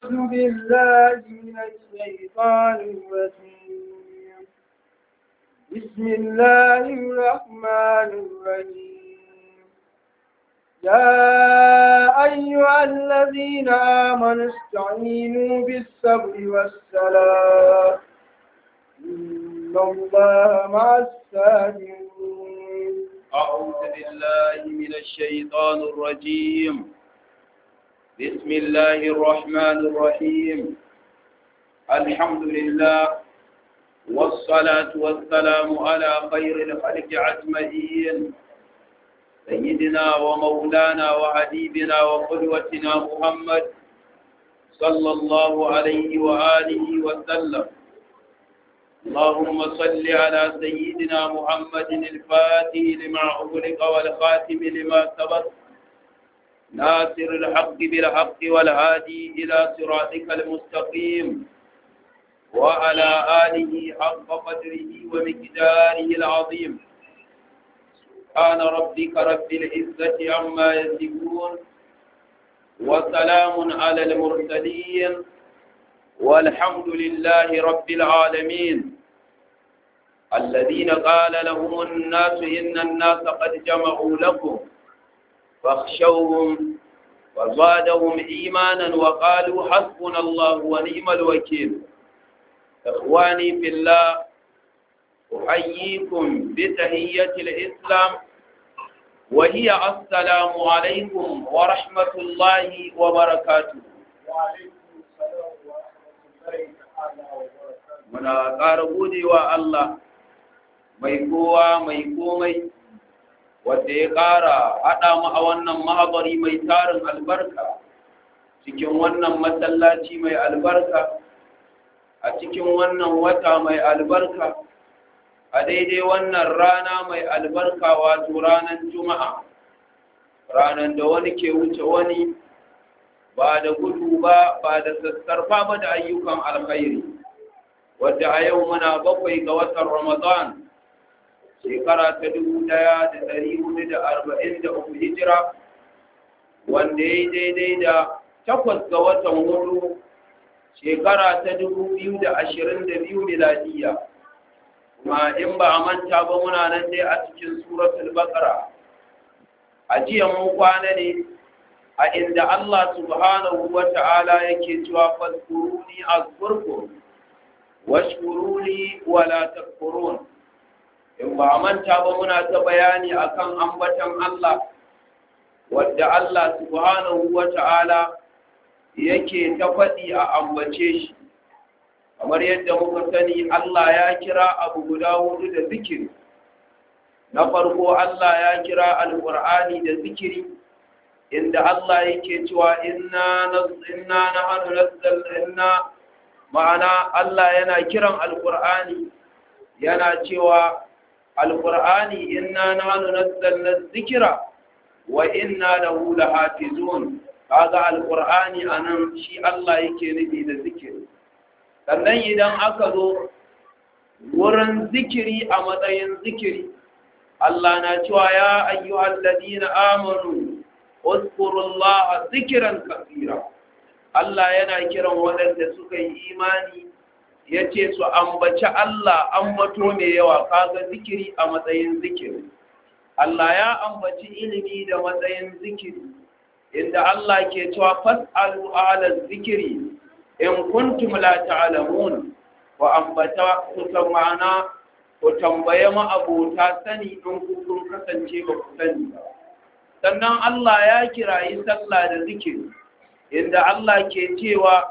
أعوذ بالله من الشيطان الرجيم بسم الله الرحمن الرحيم يا أيها الذين آمنوا استعينوا بالصبر والصلاة إن الله مع الصابرين أعوذ بالله من الشيطان الرجيم بسم الله الرحمن الرحيم الحمد لله والصلاة والسلام على خير الخلق أجمعين سيدنا ومولانا وحبيبنا وقدوتنا محمد صلى الله عليه وآله وسلم اللهم صل على سيدنا محمد الفاتح لما أغلق والخاتم لما سبق ناصر الحق بالحق والهادي إلى صراطك المستقيم وعلى آله حق قدره ومقداره العظيم سبحان ربك رب العزة عما يصفون وسلام على المرسلين والحمد لله رب العالمين الذين قال لهم الناس إن الناس قد جمعوا لكم فاخشوهم وزادهم إيمانا وقالوا حسبنا الله ونعم الوكيل إخواني في الله أحييكم بتهية الإسلام وهي السلام عليكم ورحمة الله وبركاته وعليكم السلام ورحمة الله تعالى وبركاته muna ƙara godewa Allah mai kowa mai komai wanda ya ƙara haɗa mu a wannan mahabari mai tarin albarka cikin wannan masallaci mai albarka a cikin wannan wata mai albarka a daidai wannan rana mai albarka wato ranar juma'a ranar da wani ke wuce wani ba da gudu ba ba da sassarfa ba da ayyukan alkhairi wadda a yau muna bakwai ga watan ramadan shekara ta dubu ɗaya da ɗari hudu da arba'in da uku hijira wanda ya yi daidai da takwas ga watan hudu shekara ta dubu biyu da ashirin da biyu miladiya kuma in ba a manta ba muna nan dai a cikin suratul baqara a jiya mun kwana ne a inda Allah subhanahu wa ta'ala yake cewa fadkuruni azkurkum washkuru li wala takfurun in ba manta ba muna ta bayani akan ambatan Allah wadda Allah subhanahu wata'ala yake ta faɗi a ambace shi kamar yadda muka sani Allah ya kira abu guda hudu da zikiri na farko Allah ya kira alqur'ani da zikiri inda Allah yake cewa inna inna nahnu nazzalna ma'ana Allah yana kiran alkur'ani yana cewa alkur'ani inna nahnu nazzalna dhikra wa inna lahu lahafizun kaga alkur'ani anan shi Allah yake nufi da zikiri sannan idan aka zo wurin zikiri a matsayin zikiri Allah na cewa ya ayyuhal ladina amanu uzkurullaha zikran kathira Allah yana kiran waɗanda suka yi imani ya ce su ambaci Allah ambato mai yawa kaga zikiri a matsayin zikiri. Allah ya ambaci ilimi da matsayin zikiri, inda Allah ke cewa fas'alu ala zikiri in kuntum la ta'lamun wa ambata ku ma'ana ku tambaye ma'abota sani in kun kasance ba ku sani ba. Sannan Allah ya kirayi sallah da zikiri. inda Allah ke cewa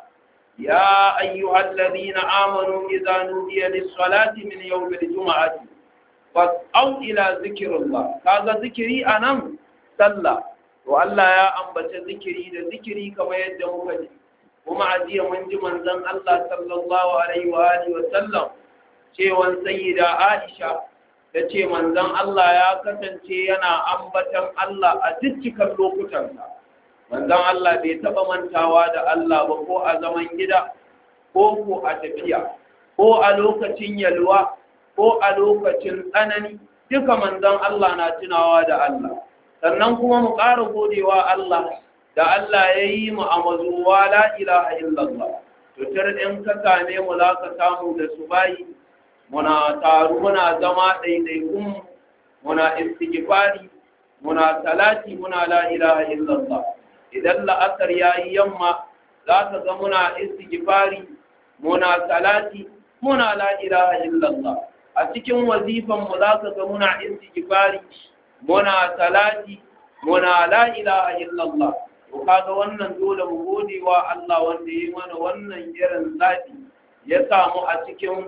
ya ayyuhal ladina amanu idza nudiya lis-salati min yawmil jum'ati fas'au ila zikrillah kaga zikiri anan sallah to Allah ya ambace zikiri da zikiri kamar yadda muka ji kuma a jiya mun ji manzon Allah sallallahu alaihi wa alihi wa sallam cewan sayyida Aisha ta ce manzon Allah ya kasance yana ambatan Allah a dukkan lokutansa manzon Allah bai taɓa mantawa da Allah ba ko a zaman gida ko ko a tafiya ko a lokacin yalwa ko a lokacin tsanani duka manzon Allah na tunawa da Allah sannan kuma mu ƙara godewa Allah da Allah ya yi mu a mazuwa la ilaha illallah tutar in ka same mu za ka samu da su bayi muna taru muna zama ɗaiɗaikun muna istighfari muna salati muna la ilaha illallah idan la'asar ya yi yamma za ka ga muna istighfari muna salati muna la ilaha illallah a cikin wazifan mu za ka ga muna istighfari muna salati muna la ilaha illallah to kaga wannan dole mu gode wa Allah wanda ya mana wannan irin zafi ya samu a cikin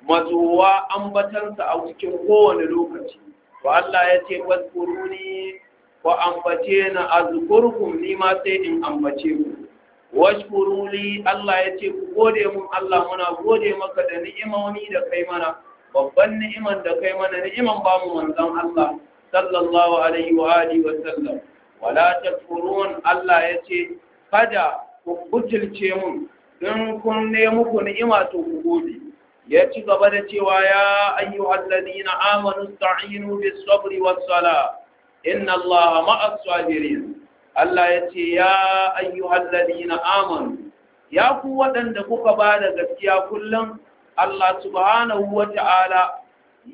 mazuwa ambatansa a cikin kowane lokaci to Allah ya ce waskuruni wa ambace na azkurkum ni ma sai in ambace ku washkuruli Allah ya ce ku gode mun Allah muna gode maka da ni'imomi da kai mana babban ni'iman da kai mana ni'iman ba mu manzon Allah sallallahu alaihi wa alihi wa sallam wala takfurun Allah ya ce kada ku butulce mun in kun ne muku ni'ima to ku gode ya ci gaba da cewa ya ayyuhal ladina amanu sta'inu bis sabri was sala inna allaha ma'as sabirin Allah ya ce ya ayyuhal ladina amanu ya ku waɗanda kuka ba da gaskiya kullum Allah subhanahu wa ta'ala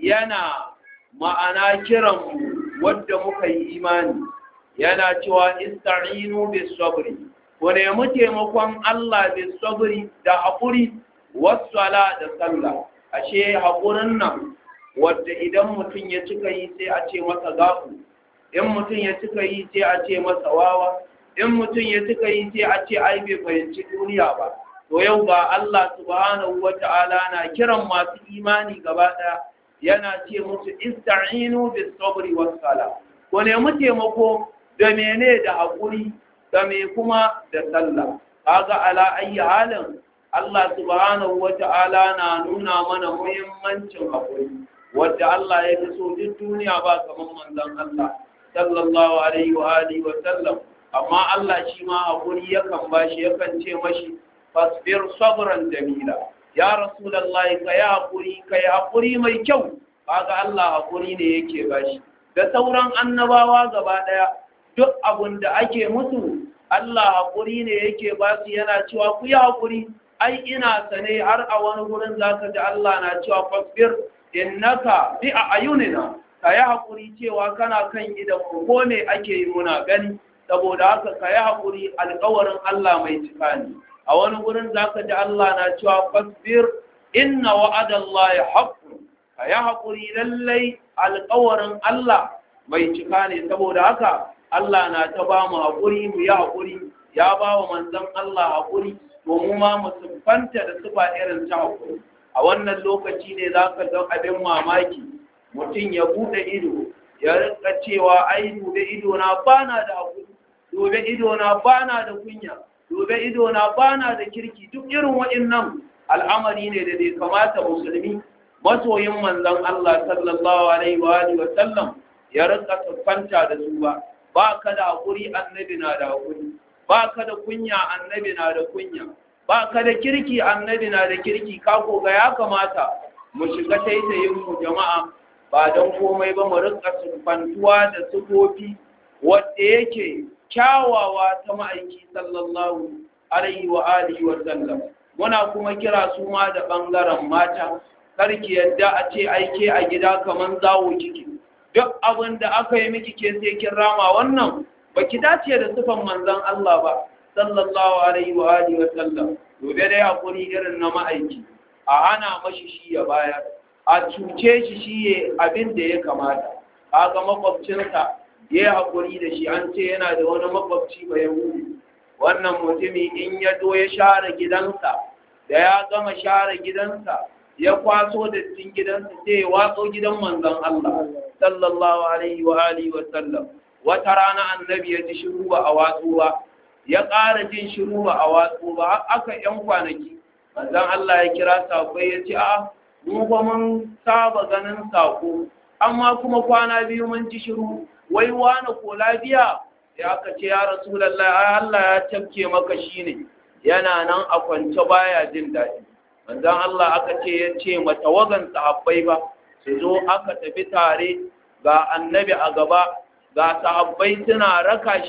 yana ma'ana kiran wadda muka yi imani yana cewa ista'inu bis sabri ku nemi taimakon Allah bis sabri da haƙuri wassala da sallah ashe haƙurin nan wadda idan mutum ya cika yi sai a ce masa gafu in mutum ya cika yi sai a ce masa wawa in mutum ya cika yi sai a ce ai bai fahimci duniya ba to yau ga Allah subhanahu wata'ala na kiran masu imani gaba ɗaya yana ce musu ista'inu bis sabri was sala ku nemi taimako da mene da haƙuri da me kuma da sallah kaga ala ayi halin Allah subhanahu wa ta'ala na nuna mana muhimmancin haƙuri, wadda Allah ya fi so duk duniya ba kamar manzon Allah, sallallahu Alaihi wa Alihi wa sallam, amma Allah shi ma haƙuri yakan ba shi yakan ce mashi, fasbir sabran jamila, ya Rasulallah ka yi haƙuri, ka yi haƙuri mai kyau, kaga Allah haƙuri ne yake ba shi. Da sauran annabawa gaba ɗaya, duk abin da ake musu, Allah haƙuri ne yake ba su yana cewa ku yi haƙuri, ai ina sane har a wani gurin zaka ji Allah na cewa fasbir innaka bi a ayunina ka yi haƙuri cewa kana kan idan ko me ake yi muna gani saboda haka ka yi haƙuri alƙawarin Allah mai cika ne a wani gurin zaka ji Allah na cewa fasbir inna wa'adallahi haqqun ka yi haƙuri lallai alƙawarin Allah mai cika ne saboda haka Allah na ta ba mu haƙuri mu yi haƙuri ya ba wa manzon Allah haƙuri domin ma mu siffanta da sufa irin ta hakuri a wannan lokaci ne za ka ga abin mamaki mutum ya buɗe ido ya rika cewa ai dube ido na bana da hakuri dube ido na bana da kunya dube ido na bana da kirki duk irin waɗannan al'amari ne da bai kamata musulmi masoyin manzon Allah sallallahu alaihi wa alihi wa sallam ya rika siffanta da su ba ba ka da hakuri annabi na da hakuri ba ka da kunya annabi na da kunya ba ka da kirki annabi na da kirki ka koga ya kamata mu shiga taitayin mu jama'a ba don komai ba mu rika sufantuwa da sufofi wadda yake kyawawa ta ma'aiki sallallahu alaihi wa alihi wa sallam muna kuma kira su ma da bangaren mata karki yadda a ce aike a gida kaman zawo kike duk abin da aka yi miki ke sai kin rama wannan baki dace da sifan manzon Allah ba sallallahu alaihi wa alihi wa sallam gobe dai hakuri irin na ma'aiki a hana mashi shi ya bayar a cuce shi shi ya abin da ya kamata kaga makwabcinsa ya yi hakuri da shi an ce yana da wani makwabci ba yahudi wannan mutumi in ya zo ya share gidansa da ya gama share gidansa ya kwaso dattin gidansa sai ya watso gidan manzon Allah sallallahu alaihi wa alihi wa sallam wata rana annabi ya ji shiru ba a watsu ba ya ƙara jin shiru ba a watsu ba har aka yan kwanaki manzon Allah ya kira sako ya ce a mu ba mun saba ganin sako amma kuma kwana biyu mun ji shiru wai wani ko lafiya ya aka ce ya rasulullahi Allah ya tafke maka shine yana nan a kwance baya jin daɗi manzon Allah aka ce ya ce matawagan sahabbai ba su zo aka tafi tare ga annabi a gaba ga sahabbai suna raka shi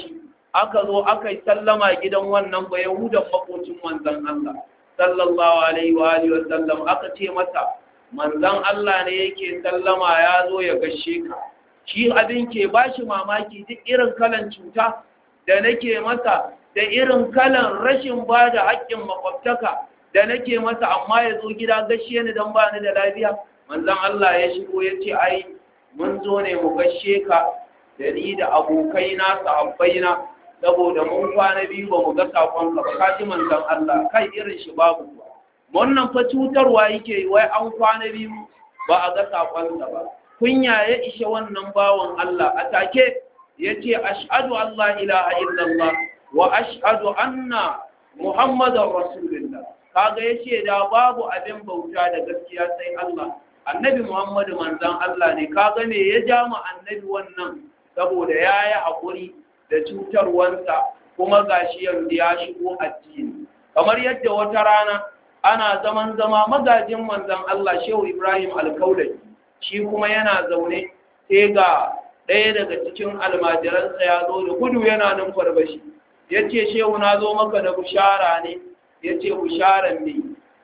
aka zo aka yi sallama gidan wannan ba yahudan makocin manzon Allah sallallahu alaihi wa alihi wa sallam aka ce masa manzon Allah ne yake sallama ya zo ya gashe ka shi abin ke bashi mamaki duk irin kalan cuta da nake masa da irin kalan rashin ba da haƙƙin makwabtaka da nake masa amma ya zo gida gashe ni don ba ni da lafiya manzon Allah ya shigo ya ce ai mun zo ne mu gashe ka da ni da abokai na sahabbai na saboda mun kwana biyu ba mu ga sakon ka ba kaji manzon Allah kai irin shi babu ba wannan fa cutarwa yake wai an kwana biyu ba a ga sakon ba kunya ya ishe wannan bawan Allah a take yace ashhadu an la ilaha illallah wa ashhadu anna muhammadar rasulullah kaga yace da babu abin bauta da gaskiya sai Allah annabi muhammadu manzon Allah ne kaga me ya ja mu annabi wannan saboda yayi hakuri da cutarwansa kuma gashi yanzu ya shigo addini kamar yadda wata rana ana zaman zama magajin manzon Allah Shehu Ibrahim Alkaulai shi kuma yana zaune sai ga ɗaya daga cikin almajiransa ya zo da gudu yana nan farbashi ya ce shehu na zo maka da bushara ne ya ce busharan ne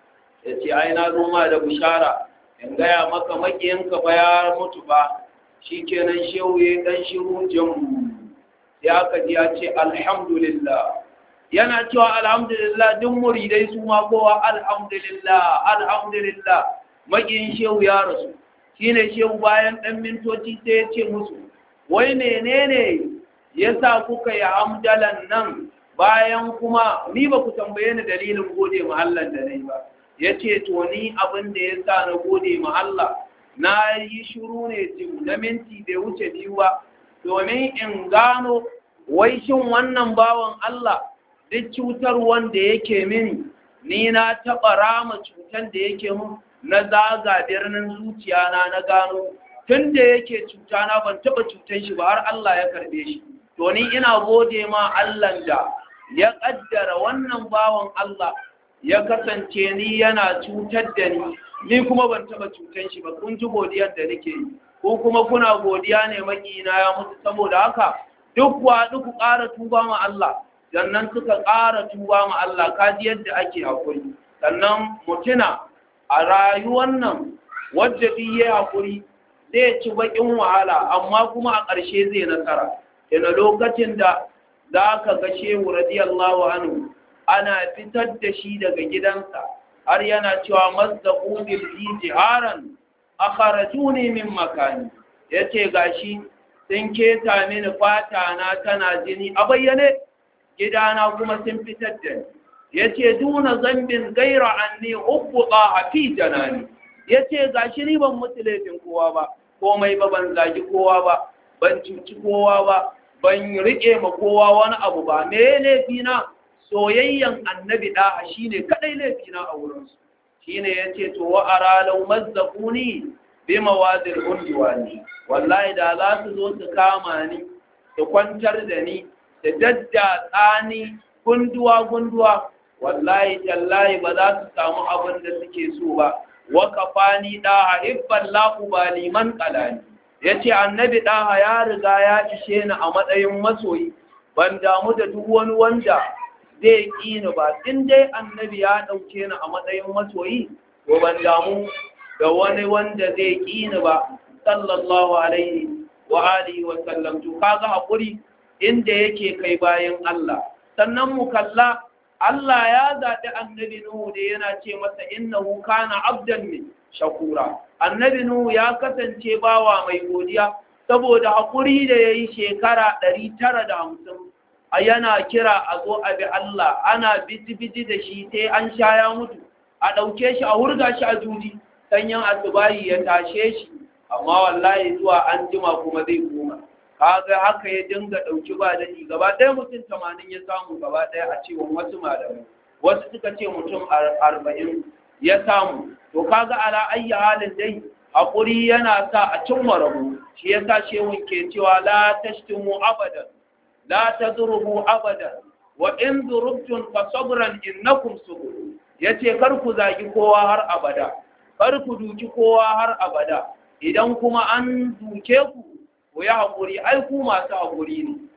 ya ce ai na zo ma da bushara in gaya maka maƙiyanka ba ya mutu ba shi kenan shehu ya ɗan shiru jamu ya aka ji ya ce alhamdulillah yana cewa alhamdulillah duk muridai su ma kowa alhamdulillah alhamdulillah maƙiyin shehu ya rasu shine shehu bayan ɗan mintoci sai ya ce musu wai menene yasa kuka yi hamdalan nan bayan kuma ni ba ku tambaye ni dalilin gode ma Allah da nayi ba yace to ni abin da yasa na gode ma Allah na yi shiru ne jim na minti bai wuce biyu ba domin in gano wai shin wannan bawan Allah duk cutar wanda yake mini ni na taɓa rama cutar da yake mun na zaga birnin zuciya na na gano tun da yake cuta na ban taɓa cutar shi ba har Allah ya karɓe shi to ni ina gode ma Allah da ya ƙaddara wannan bawan Allah ya kasance ni yana cutar da ni ni kuma ban taɓa cutar shi ba kun ji godiyar da nake yi ko kuma kuna godiya ne makina ya mutu saboda haka duk wa duk ƙara tuba ma Allah sannan suka ƙara tuba ma Allah kaji yadda ake hakuri sannan mutuna a rayuwar nan wadda biye hakuri zai ci bakin wahala amma kuma a ƙarshe zai nasara ina lokacin da za ka ga shehu radiyallahu anhu ana fitar da shi daga gidansa har yana cewa mazdaku bil jiharan akharajuni min makani yace gashi sun keta mini fata na tana jini a bayyane gidana kuma sun fitar da ni yace duna zambin gaira anni ubqa fi janani yace gashi ni ban mutu laifin kowa ba komai ba ban zagi kowa ba ban cuci kowa ba ban rike ma kowa wani abu ba me laifina soyayyan annabi da shine kadai laifina a wurin su shine yace to wa ara law mazzaquni bi mawadil undwani wallahi da za su zo su kama ni su kwantar da ni da dadda tsani gunduwa gunduwa wallahi tallahi ba za su samu abin da suke so ba wa kafani da hibban laqu baliman qalani yace annabi daha ya riga ya ishe ni a matsayin masoyi ban damu da duk wani wanda zai ƙini ba in dai annabi ya ɗauke ni a matsayin masoyi to ban damu da wani wanda zai ƙini ba sallallahu alaihi wa alihi wa sallam to kaga hakuri inda yake kai bayan Allah sannan mu kalla Allah ya zaɓi annabi Nuhu da yana ce masa innahu kana abdan min shakura annabi Nuhu ya kasance bawa mai godiya saboda hakuri da yayi shekara ɗari tara da hamsin a yana kira a zo a bi Allah ana biti-biti da shi sai an sha ya mutu a ɗauke shi a hurga shi a juji sanyin asubahi ya tashe shi amma wallahi zuwa an jima kuma zai koma kaga haka ya dinga ɗauki ba daɗi gaba ɗaya mutum tamanin ya samu gaba ɗaya a cewa wasu malamai wasu suka ce mutum arba'in ya samu to kaga ala ayyi halin dai haƙuri yana sa a cimma rabu shi yasa shehun ke cewa la tashtimu abadan la tadrubu abadan wa in durubtum fa sabran innakum subur yace kar ku zagi kowa har abada kar ku duki kowa har abada idan kuma an duke ku ku yi haƙuri ai ku masu haƙuri ne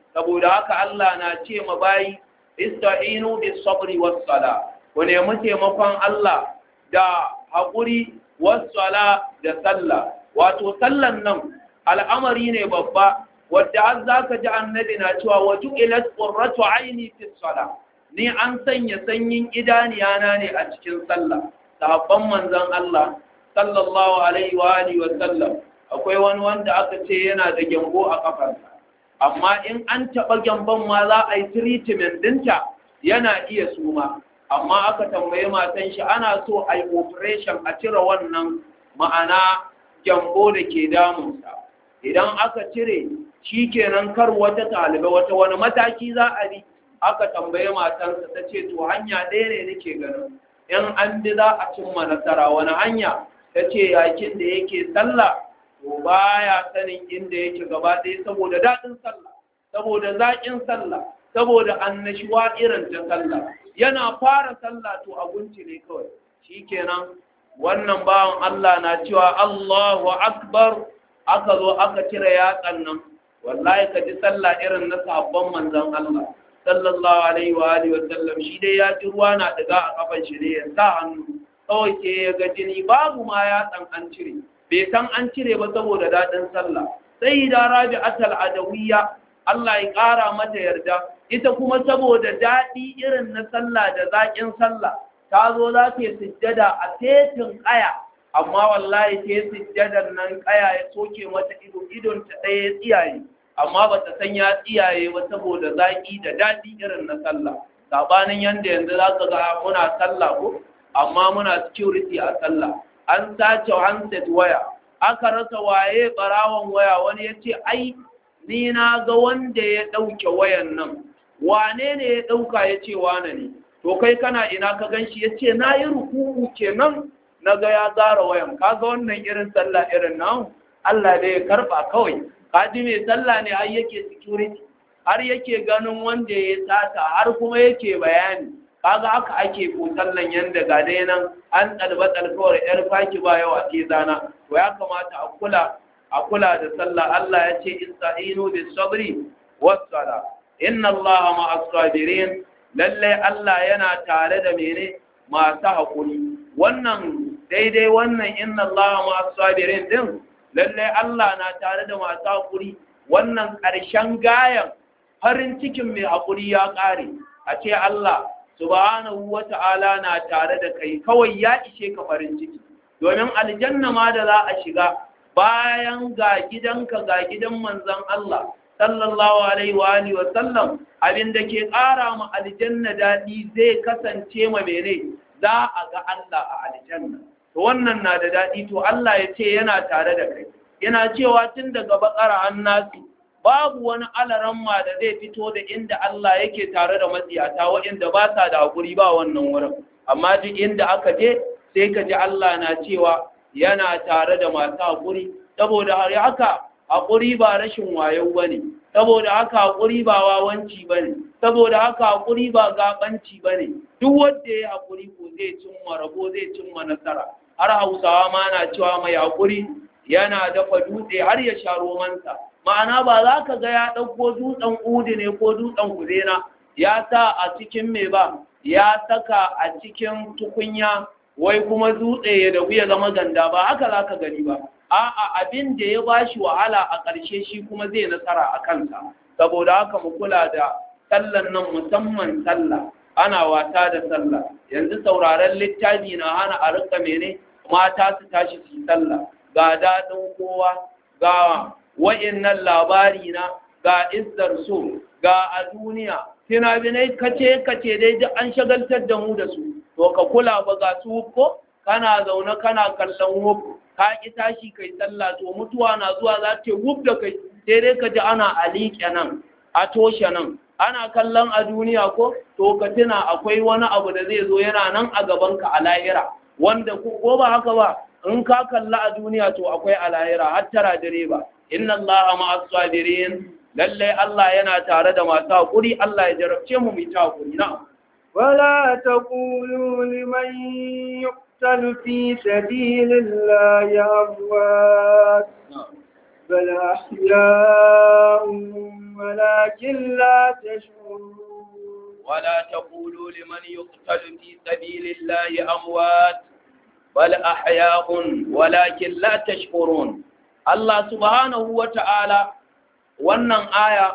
saboda haka Allah na ce ma bayi ista'inu bis sabri was sala ku nemi taimakon Allah da haƙuri was sala da sallah wato sallan nan al'amari ne babba wadda har zaka ji annabi na cewa waju ilat qurratu aini fi sala ni an sanya sanyin idaniyana ne a cikin sallah sahabban manzon Allah sallallahu alaihi wa alihi wa sallam akwai wani wanda aka ce yana da gyambo a kafarsa amma in an taɓa gyambon ma za a yi treatment dinta yana iya suma amma aka tambaye matan shi ana so a yi operation a cire wannan ma'ana gyambo da ke damunsa idan aka cire shi kenan kar wata talibai wata wani mataki za a bi aka tambaye matansa ta ce to hanya ɗaya ne nake ganin in an bi za a cimma nasara wani hanya ta ce yakin da yake sallah to baya sanin inda yake gaba ɗaya saboda daɗin sallah saboda zaƙin sallah saboda annashuwa irin ta sallah yana fara sallah to abinci ne kawai shikenan wannan bawan Allah na cewa Allahu akbar aka zo aka cire yatsan nan wallahi ka ji sallah irin na sahabban manzon Allah sallallahu alaihi wa alihi wa sallam shi dai ya ji ruwa na daga a kafan shi ne ya sa hannu kawai ke ya ga jini babu ma yatsan an cire bai san an cire ba saboda daɗin sallah sai da rabi atal adawiyya Allah ya ƙara mata yarda ita kuma saboda daɗi irin na sallah da zaƙin sallah ta zo za ta yi sujjada a tetin ƙaya amma wallahi ta yi sujjadar nan ƙaya ya soke mata ido idon ta ɗaya tsiyaye amma ba ta san ya tsiyaye ba saboda zaƙi da daɗi irin na sallah saɓanin yanda yanzu za ka ga muna sallah ko amma muna security a sallah an sace handset waya aka rasa waye barawon waya wani ya ce ai ni na ga wanda ya ɗauke wayan nan wane ne ya ɗauka ya ce wane ne to kai kana ina ka gan shi ya ce na yi rukuku kenan na ga ya zara wayan ka ga wannan irin sallah irin nan Allah da ya karɓa kawai ka ji mai sallah ne har yake security har yake ganin wanda ya sata har kuma yake bayani kaga haka ake ko sallan yanda ga dai nan an tsalba tsalkawar yar faki ba yawa ke zana to ya kamata a kula a kula da sallah Allah ya ce ista'inu bis sabri was sala inna Allah ma'as sabirin lalle Allah yana tare da mene masu hakuri wannan daidai wannan inna Allah ma'as sabirin din lalle Allah na tare da masu hakuri wannan ƙarshen gayan farin cikin mai hakuri ya ƙare a ce Allah subhanahu wa ta'ala na tare da kai kawai ya ishe ka farin ciki domin aljanna ma da za a shiga bayan ga gidanka ga gidan manzon Allah sallallahu alaihi wa alihi wa sallam abinda ke ƙara ma aljanna dadi zai kasance ma mene za a ga Allah a aljanna to wannan na da dadi to Allah ya ce yana tare da kai yana cewa tun daga bakara annasi babu wani alaramma da zai fito da inda Allah yake tare da matsiyata waɗanda ba sa da haƙuri ba wannan wurin amma duk inda aka je sai ka ji Allah na cewa yana tare da masu haƙuri saboda har haka haƙuri ba rashin wayo ba ne saboda haka haƙuri ba wawanci ba ne saboda haka haƙuri ba gaɓanci ba ne duk wanda ya haƙuri ko zai cimma rabo zai cimma nasara har hausawa ma na cewa mai haƙuri yana dafa dutse har ya sha romansa ma'ana ba za ka ga ya ɗauko dutsen udu ne ko dutsen kuzena ya sa a cikin mai ba ya saka a cikin tukunya wai kuma dutse ya dabu ya zama ganda ba haka za ka gani ba a'a abin da ya ba shi wahala a ƙarshe shi kuma zai nasara a kansa saboda haka mu kula da sallan nan musamman sallah ana wasa da sallah yanzu sauraren littafi na hana a rika mene mata su tashi su yi sallah ga daɗin kowa ga wa'innan labari na ga izzar so ga a duniya fina-finai kace kace dai duk an shagaltar da mu da su to ka kula ba ga su ko kana zaune kana kallon wuf ka ki tashi kai sallah to mutuwa na zuwa za ta wuf da kai sai dai ka ji ana aliƙe nan a toshe nan ana kallon a duniya ko to ka tuna akwai wani abu da zai zo yana nan a gaban ka a lahira wanda ko ba haka ba in ka kalla a duniya to akwai a lahira har tara direba inna allaha ma'as sabirin lalle Allah yana tare da masu hakuri Allah ya jarabce mu mu ta hakuri na ولا تقولوا لمن يقتل في سبيل الله أموات بل أحياء ولكن لا تشعرون ولا تقولوا لمن يقتل في سبيل الله أموات بل أحياء ولكن لا تشكرون الله سبحانه وتعالى wannan aya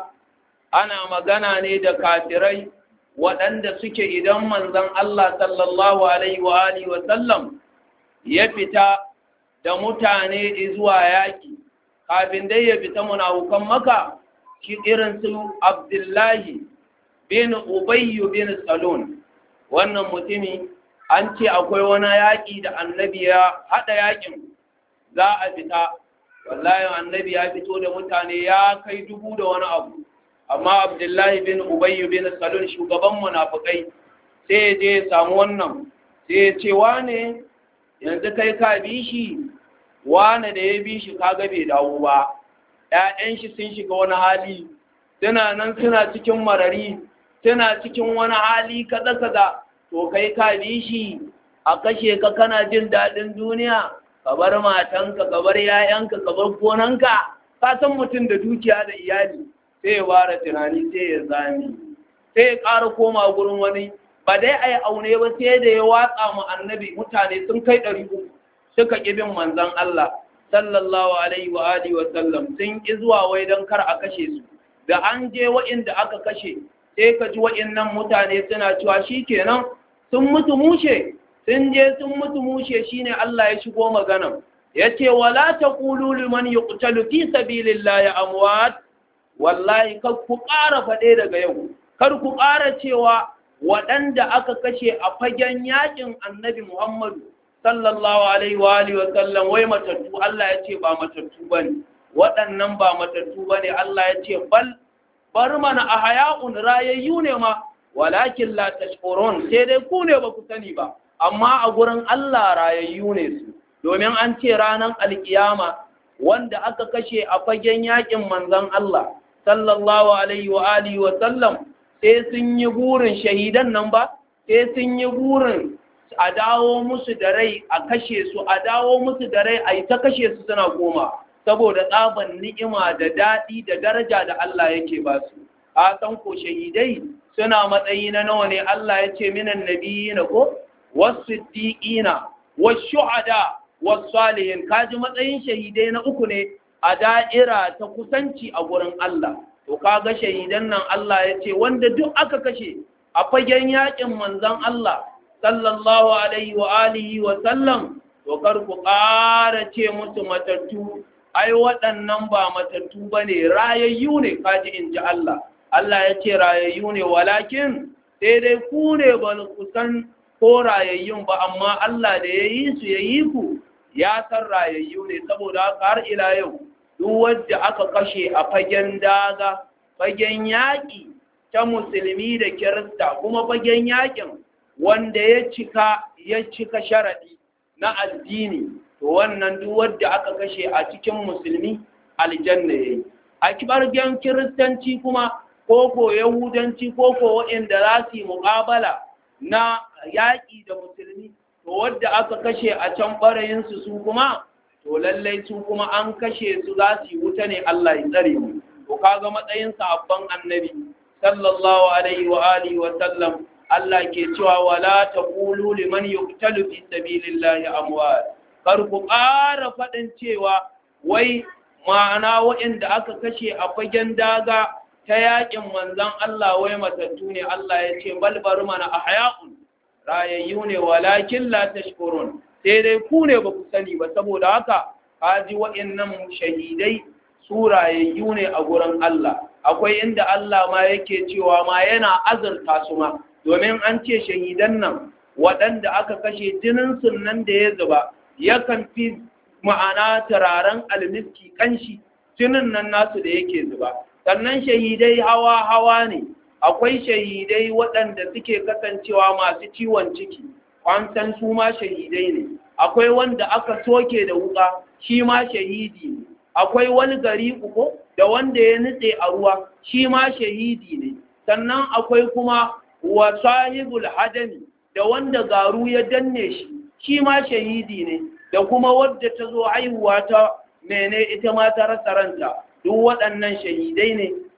ana magana ne da kafirai waɗanda suke idan manzon Allah sallallahu alaihi wa alihi wa sallam ya fita da mutane zuwa yaƙi kafin dai ya fita munafukan maka shi irin su Abdullahi bin Ubayyu bin Salon wannan mutumi an ce akwai wani yaƙi da annabi ya haɗa yaƙin za a fita wallahi annabi ya fito da mutane ya kai dubu da wani abu amma Abdullahi bin Ubayyu bin Salon shugaban munafukai sai ya je ya samu wannan sai ya ce wane yanzu kai ka bi shi wane da ya bi shi kaga bai dawo ba ‘ya'yan shi sun shiga wani hali suna nan suna cikin marari suna cikin wani hali kaza-kaza to kai ka bi shi a kashe ka kana jin daɗin duniya ka bar matanka ka bar ‘ya'yanka ka bar gonanka ka san mutum da dukiya da iyali sai ya ware tunani sai ya zami sai ya ƙara koma gurin wani ba dai a yi aune ba sai da ya watsa mu annabi mutane sun kai ɗari uku suka ƙi bin manzon Allah sallallahu alaihi wa alihi wa sallam sun ƙi zuwa wai don kar a kashe su da an je wa'inda aka kashe sai ka ji wa'innan mutane suna cewa shikenan sun mutu mushe sun je sun mutu mushe shine Allah ya shigo magana yace wala taqulu liman yuqtalu fi sabilillahi amwat wallahi kar ku ƙara faɗe daga yau kar ku ƙara cewa waɗanda aka kashe a fagen yakin annabi Muhammadu sallallahu alaihi wa alihi wa sallam wai matattu Allah ya ce ba matattu bane waɗannan ba matattu bane Allah ya ce bal bar mana ahya'un rayayyu ne ma walakin la tashkurun sai dai ku ne ba ku sani ba amma a gurin Allah rayayyu ne su domin an ce ranar alkiyama wanda aka kashe a fagen yakin manzon Allah sallallahu alaihi wa alihi wa sallam sai sun yi burin shahidan nan ba sai sun yi burin a dawo musu da rai a kashe su a dawo musu da rai a yi ta kashe su suna koma saboda tsaban ni'ima da daɗi da daraja da Allah yake ba su a san ko shahidai suna matsayi na nawa ne Allah ya ce minan nabiyina ko wasiddiqina washuhada wasalihin kaji matsayin shahidai na uku ne a da'ira ta kusanci a gurin Allah to kaga shahidan nan Allah ya ce wanda duk aka kashe a fagen yakin manzon Allah sallallahu alaihi wa alihi wa sallam to kar ku ƙara ce musu matattu ai waɗannan ba matattu bane rayayyu ne kaji in ji Allah Allah ya ce rayayyu ne walakin sai dai ku ne ba ku san ko rayayyun ba amma Allah da ya yi su ya yi ku ya san rayayyu ne saboda haka har ila yau duk wadda aka kashe a fagen daga fagen yaƙi ta musulmi da kirista kuma fagen yaƙin wanda ya cika ya cika sharaɗi na addini to wannan duk wadda aka kashe a cikin musulmi aljanna yayi a kibargen kiristanci kuma ko ko yahudanci ko ko waɗanda za su yi muƙabala na yaƙi da musulmi to wadda aka kashe a can ɓarayinsu su kuma to lallai su kuma an kashe su za su yi wuta ne Allah ya tsare mu to kaga matsayin sahabban annabi sallallahu alaihi wa alihi wa sallam Allah ke cewa wala taqulu liman yuqtalu fi sabilillahi amwat kar ku ƙara faɗin cewa wai ma'ana waɗanda aka kashe a fagen daga ta yaƙin manzon Allah wai matattu ne Allah ya ce bal bari mana ahya'un rayayyu ne walakin la tashkurun sai dai ku ne ba ku sani ba saboda haka kaji waɗannan shahidai su rayayyu ne a gurin Allah akwai inda Allah ma yake cewa ma yana azurta su ma domin an ce shahidan nan waɗanda aka kashe jinin nan da ya zuba yakan fi ma'ana turaren almiski kanshi jinin nan nasu da yake zuba sannan shahidai hawa hawa ne akwai shahidai waɗanda suke kasancewa masu ciwon ciki kwantan su ma shahidai ne akwai wanda aka soke da wuka shi ma shahidi ne akwai wani gari uku da wanda ya nutse a ruwa shi ma shahidi ne sannan akwai kuma wa sahibul hadami da wanda garu ya danne shi shi ma shahidi ne da kuma wadda ta zo haihuwa ta mene ita ma ta rasa ranta duk waɗannan shahidai ne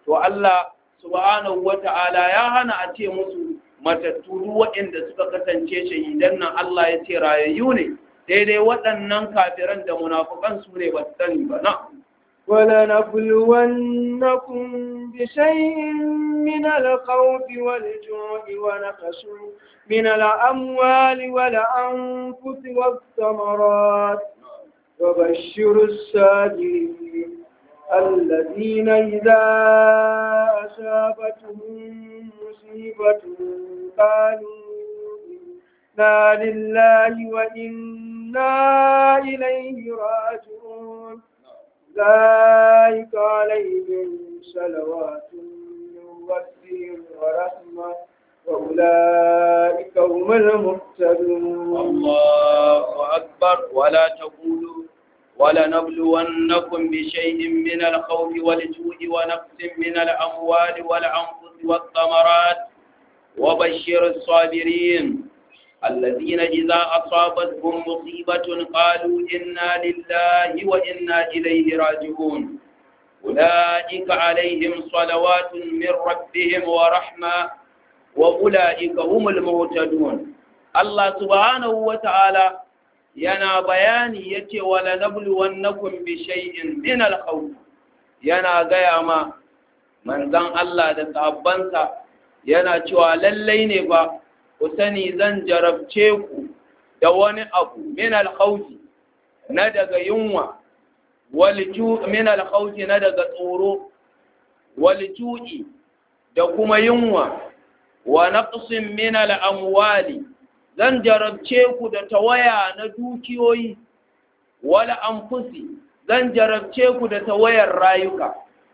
to Allah subhanahu wata'ala ya hana a ce musu matattu duk waɗanda suka kasance shahidan nan Allah ya ce rayayyu ne daidai waɗannan kafiran da munafukan su ne ba su sani ba na ولنبلونكم بشيء من الخوف والجوع ونقص من الأموال والأنفس والثمرات وبشر الصابرين الذين إذا أصابتهم مصيبة قالوا إنا لله وإنا إليه راجعون أولئك عليهم صلوات من ربهم ورحمة وأولئك هم المهتدون الله أكبر ولا تقولوا ولنبلونكم بشيء من الخوف والجوع ونقص من الأموال والأنفس والثمرات وبشر الصابرين الذين إذا أصابتهم مصيبة قالوا إنا لله وإنا إليه راجعون أولئك عليهم صلوات من ربهم ورحمة وأولئك هم المهتدون الله سبحانه وتعالى yana bayani ya ce wala nablu wannakum bi shay'in min al-khawf yana gaya ma manzon Allah da sahabbansa yana cewa lallai ne ba ku sani zan jarabce ku da wani abu min al-khawf na daga yunwa wal ju min al-khawf na daga tsoro wal ju'i da kuma yunwa wa naqsin min al-amwali zan jarabce ku da tawaya na dukiyoyi wala anfusi zan jarabce ku da tawayar rayuka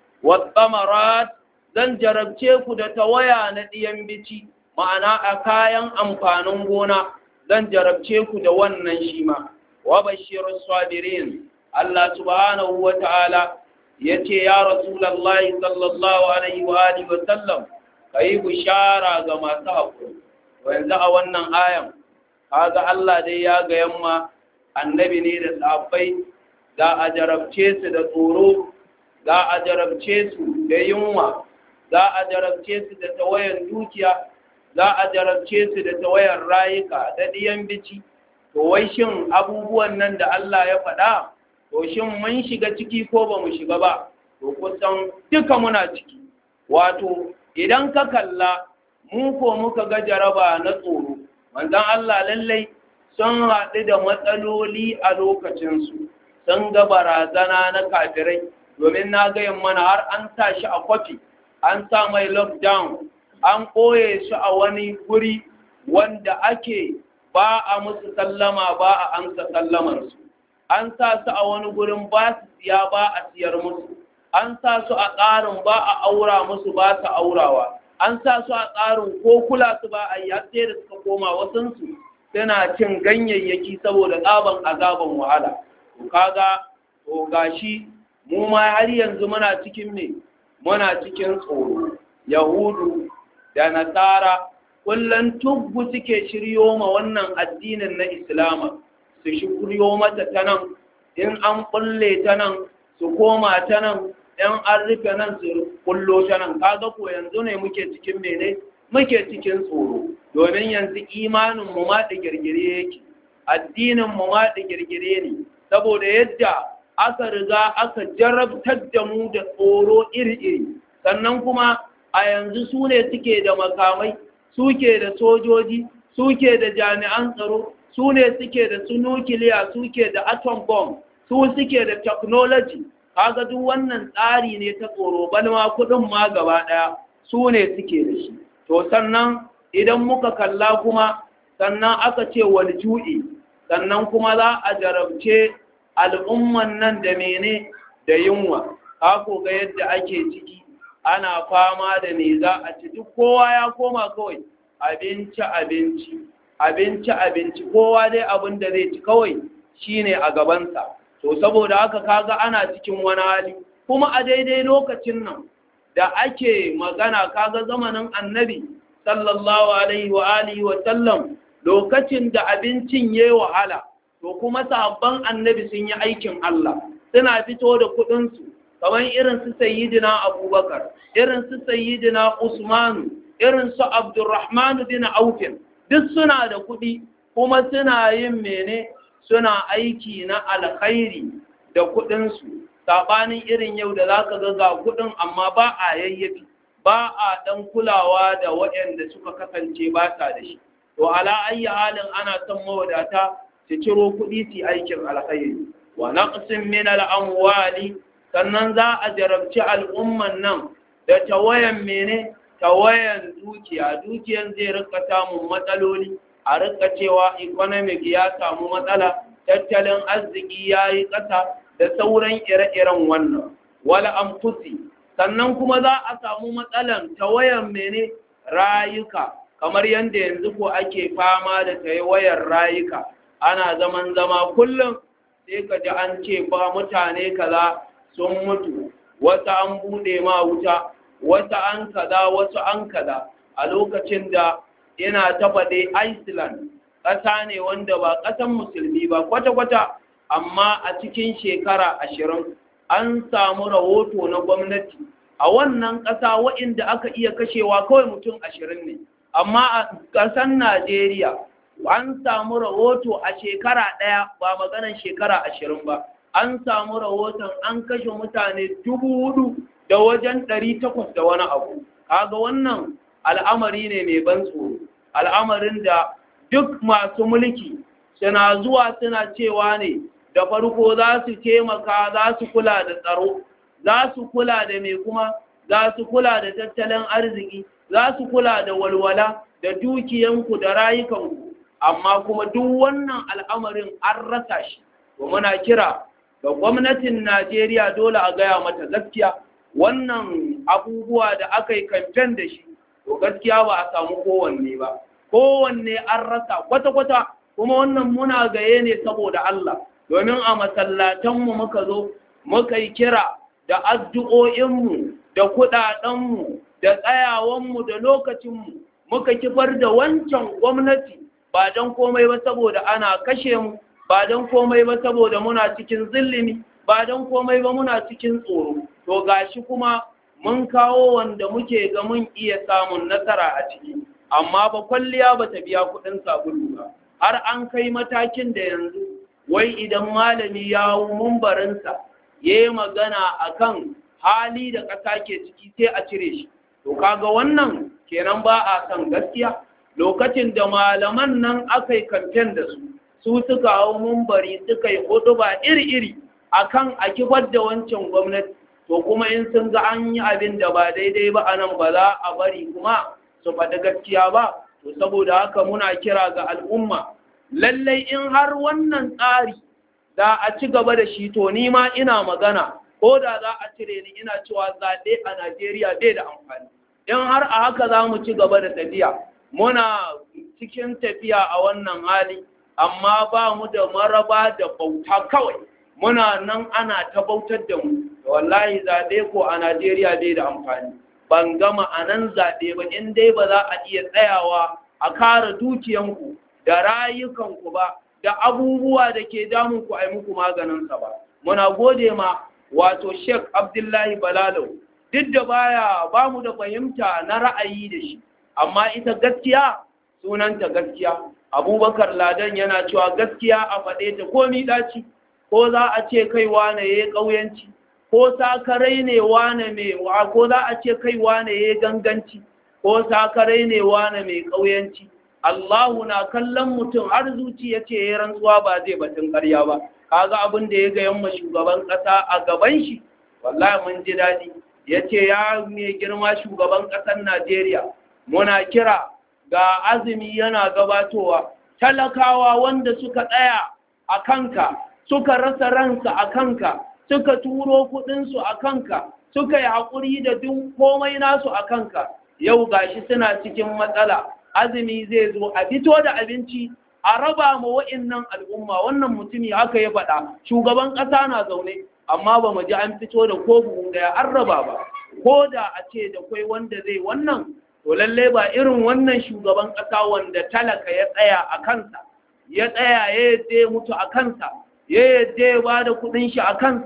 watsamarat zan jarabce ku da tawaya na ɗiyan bici ma'ana a kayan amfanin gona zan jarabce ku da wannan shi ma wa bashirus sabirin Allah subhanahu wa ta'ala yace ya rasulullahi sallallahu alaihi wa alihi wa sallam kai bishara ga masu haƙuri yanzu a wannan ayan kaga Allah dai ya ga yamma annabi ne da sahabbai za a jarabce su da tsoro za a jarabce su da yunwa za a jarabce su da tawayan dukiya za a jarabce su da tawayan rayuka da diyan bici to wai shin abubuwan nan da Allah ya faɗa to shin mun shiga ciki ko ba mu shiga ba to kusan duka muna ciki wato idan ka kalla mu ko muka ga jaraba na tsoro manzon Allah lallai sun haɗu da matsaloli a lokacinsu sun ga barazana na kafirai domin na gayin mana har an sa shi a kwafi an sa mai lockdown an ɓoye shi a wani guri wanda ake ba a musu sallama ba a amsa sallamansu an sa su a wani gurin ba su siya ba a siyar musu an sa su a tsarin ba a aura musu ba su aurawa an sa su a tsarin ko kula su ba a yi har sai da suka koma wasansu suna cin ganyayyaki saboda tsaban azaban wahala to kaga to gashi mu ma har yanzu muna cikin me muna cikin tsoro yahudu da nasara kullum tubbu suke shiryo ma wannan addinin na islama su shiryo mata ta nan in an kulle ta nan su koma ta nan in an rufe nan su kullo ta nan kaga ko yanzu ne muke cikin mene muke cikin tsoro domin yanzu imanin mu ma da girgire yake addinin mu ma da girgire ne saboda yadda aka riga aka jarabtar da mu da tsoro iri-iri sannan kuma a yanzu su ne suke da makamai suke da sojoji suke da jami'an tsaro su ne suke da su nukiliya suke da atom bomb su suke da technology kaga duk wannan tsari ne ta tsoro balma kudin ma gaba daya su ne suke da shi to sannan idan muka kalla kuma sannan aka ce wal ju'i sannan kuma za a jarabce al'umman nan da mene da yunwa kako ga yadda ake ciki ana fama da me za a ci duk kowa ya koma kawai abinci abinci abinci abinci kowa dai abin da zai ci kawai shine a gabansa to saboda haka kaga ana cikin wani hali kuma a daidai lokacin nan da ake magana kaga zamanin annabi sallallahu alaihi wa alihi wa sallam lokacin da abincin yayi wahala to kuma sabon annabi sun yi aikin Allah suna fito da kuɗinsu kamar irin su sayyidina abubakar irin su sayyidina usmanu irin su abdurrahman bin aufin duk suna da kuɗi kuma suna yin mene suna aiki na alkhairi da kuɗinsu saɓanin irin yau da za ka ga kuɗin amma ba a yayyafi ba a ɗan kulawa da waɗanda suka kasance ba sa da shi to ala ayyi halin ana son mawadata su ciro kuɗi su aikin alkhairi wa naqsin min al-amwali sannan za a jarabci al'umman nan da tawayan mene tawayan dukiya dukiyan zai rika samun matsaloli a rika cewa economic ya samu matsala tattalin arziki ya yi ƙasa da sauran ire-iren wannan wala amfusi sannan kuma za a samu matsalan tawayan mene rayuka kamar yadda yanzu ko ake fama da tawayar rayuka ana zaman zama kullum sai ka ji an ce ba mutane kaza sun mutu wasu an bude ma wuta wasu an kaza wasu an kaza a lokacin da ina ta faɗe Iceland ƙasa ne wanda ba ƙasan musulmi ba kwata-kwata amma a cikin shekara ashirin an samu rahoto na gwamnati a wannan ƙasa waɗanda aka iya kashewa kawai mutum ashirin ne amma a ƙasan Najeriya an samu rahoto a shekara ɗaya ba maganan shekara ashirin ba an samu rahoton an kashe mutane dubu hudu da wajen ɗari takwas da wani abu kaga wannan al'amari ne mai ban tsoro al'amarin da duk masu mulki suna zuwa suna cewa ne da farko za su taimaka za su kula da tsaro za su kula da mai kuma za su kula da tattalin arziki za su kula da walwala da dukiyanku da rayukanku amma kuma duk wannan al'amarin an rasa shi to muna kira ga gwamnatin Najeriya dole a gaya mata gaskiya wannan abubuwa da aka yi kamfen da shi to gaskiya ba a samu kowanne ba kowanne an rasa kwata-kwata kuma wannan muna gaye ne saboda Allah domin a masallatanmu muka zo muka yi kira da addu'o'inmu da kuɗaɗenmu da tsayawanmu da lokacinmu muka kifar da wancan gwamnati ba don komai ba saboda ana kashe mu ba don komai ba saboda muna cikin zillimi ba don komai ba muna cikin tsoro to gashi kuma mun kawo wanda muke ga mun iya samun nasara a ciki amma ba kwalliya ba ta biya kuɗin sabulu ba har an kai matakin da yanzu wai idan malami ya hau mumbarinsa ya yi magana akan hali da ƙasa ke ciki sai a cire shi to kaga wannan kenan ba a kan gaskiya lokacin da malaman nan aka yi kamfen da su su suka hau mumbari suka yi ba iri-iri akan a kifar da wancan gwamnati to kuma in sun ga an yi abin da ba daidai ba a nan ba za a bari kuma su faɗi gaskiya ba to saboda haka muna kira ga al'umma lallai in har wannan tsari da a ci gaba da shi to ni ma ina magana ko da za a cire ni ina cewa zaɓe a Najeriya bai da amfani in har a haka za mu ci gaba da tafiya muna cikin tafiya a wannan hali amma ba mu da maraba da bauta kawai muna nan ana ta bautar da mu wallahi zaɓe ko a Najeriya bai da amfani ban gama a nan zaɓe ba in dai ba za a iya tsayawa a kare dukiyanku da rayukanku ba da abubuwa da ke damunku a yi muku maganinsa ba muna gode ma wato Sheikh Abdullahi Balalau duk da baya ba mu da fahimta na ra'ayi da shi amma ita gaskiya sunanta gaskiya abubakar ladan yana cewa gaskiya a faɗe ta ko ɗaci ko za a ce kai wane ya ƙauyanci ko sakarai ne wane mai wa ko za a ce kai wane ya ganganci ko sakarai ne wane mai ƙauyanci Allahu na kallon mutum har zuci ya ce ya rantsuwa ba zai batun ƙarya ba kaga abin da ya ga yamma shugaban ƙasa a gaban shi wallahi mun ji daɗi ya ce ya mai girma shugaban ƙasar Najeriya muna kira ga azumi yana gabatowa talakawa wanda suka tsaya a kanka suka rasa ransa a kanka suka turo kuɗinsu a kanka suka yi haƙuri da duk komai nasu a kanka yau gashi suna cikin matsala azumi zai zo a fito da abinci a raba ma wa'innan al'umma wannan mutumi haka ya faɗa shugaban ƙasa na zaune amma ba mu ji an fito da ko buhu ɗaya an raba ba ko da a ce da kwai wanda zai wannan to lallai ba irin wannan shugaban ƙasa wanda talaka ya tsaya a kansa ya tsaya ya yadda ya mutu a kansa ya yadda ya ba da kuɗin shi a kansa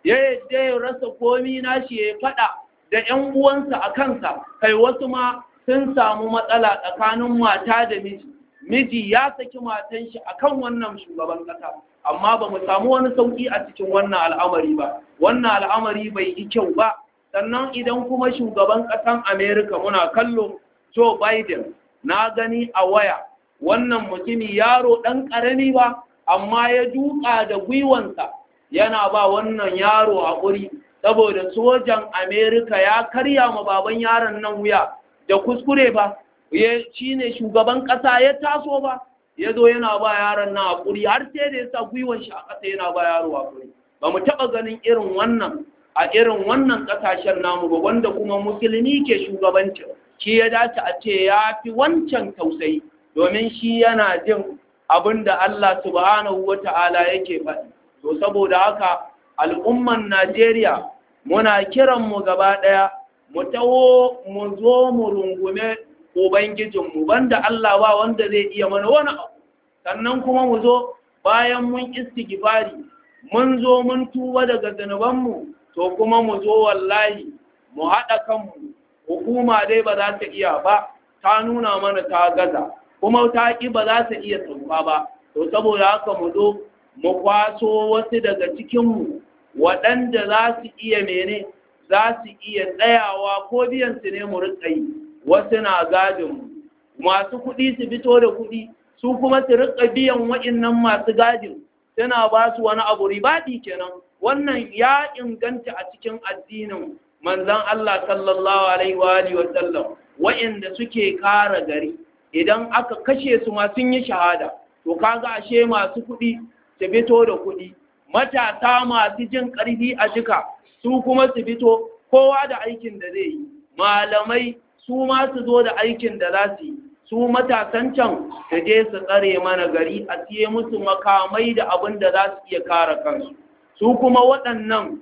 ya yadda ya rasa komi nashi ya faɗa da ‘yan uwansa a kansa kai wasu ma sun samu matsala tsakanin mata da miji miji ya saki matan shi akan wannan shugaban ƙasa amma ba mu samu wani sauƙi a cikin wannan al'amari ba wannan al'amari bai yi kyau ba sannan idan kuma shugaban ƙasan amerika muna kallo joe biden na gani a waya wannan mutumi yaro ɗan ƙarami ba amma ya duka da gwiwansa yana ba wannan yaro haƙuri saboda sojan amerika ya karya ma baban yaron nan wuya da kuskure ba ya shi ne shugaban ƙasa ya taso ba ya zo yana ba yaron nan haƙuri har sai da ya sa gwiwan shi a ƙasa yana ba yaro haƙuri ba mu taɓa ganin irin wannan a irin wannan ƙasashen namu ba wanda kuma musulmi ke shugabancin shi ya dace a ce ya fi wancan tausayi domin shi yana jin abin da Allah subhanahu wa ta'ala yake faɗi. To, saboda haka al'umman Najeriya muna kiranmu gaba ɗaya, mu taho mu zo mu rungume Ubangijinmu, banda Allah ba wanda zai iya mana wani abu. Sannan kuma mu zo bayan mun istighfari, mun zo mun tuba daga zanubanmu, to kuma mu zo wallahi mu haɗa kanmu, hukuma dai ba za ta iya ba, ta nuna mana ta gaza. kuma ta ƙi ba za ta iya sauka ba to saboda haka mu zo mu kwaso wasu daga cikinmu waɗanda za su iya mene za su iya tsayawa ko biyan su ne mu riƙa yi wasu na gadinmu masu kuɗi su fito da kuɗi su kuma su riƙa biyan waɗannan masu gadin suna ba su wani abu ribaɗi kenan wannan ya inganta a cikin addinin manzon Allah sallallahu alaihi wa alihi wa sallam waɗanda suke kara gari idan aka kashe su ma sun yi shahada to kaga ashe masu kuɗi su fito da kuɗi matasa masu jin ƙarfi a jika su kuma su fito kowa da aikin da zai yi malamai su ma su zo da aikin da za su yi su matasan can su je su tsare mana gari a siye musu makamai da abin da za su iya kare kansu su kuma waɗannan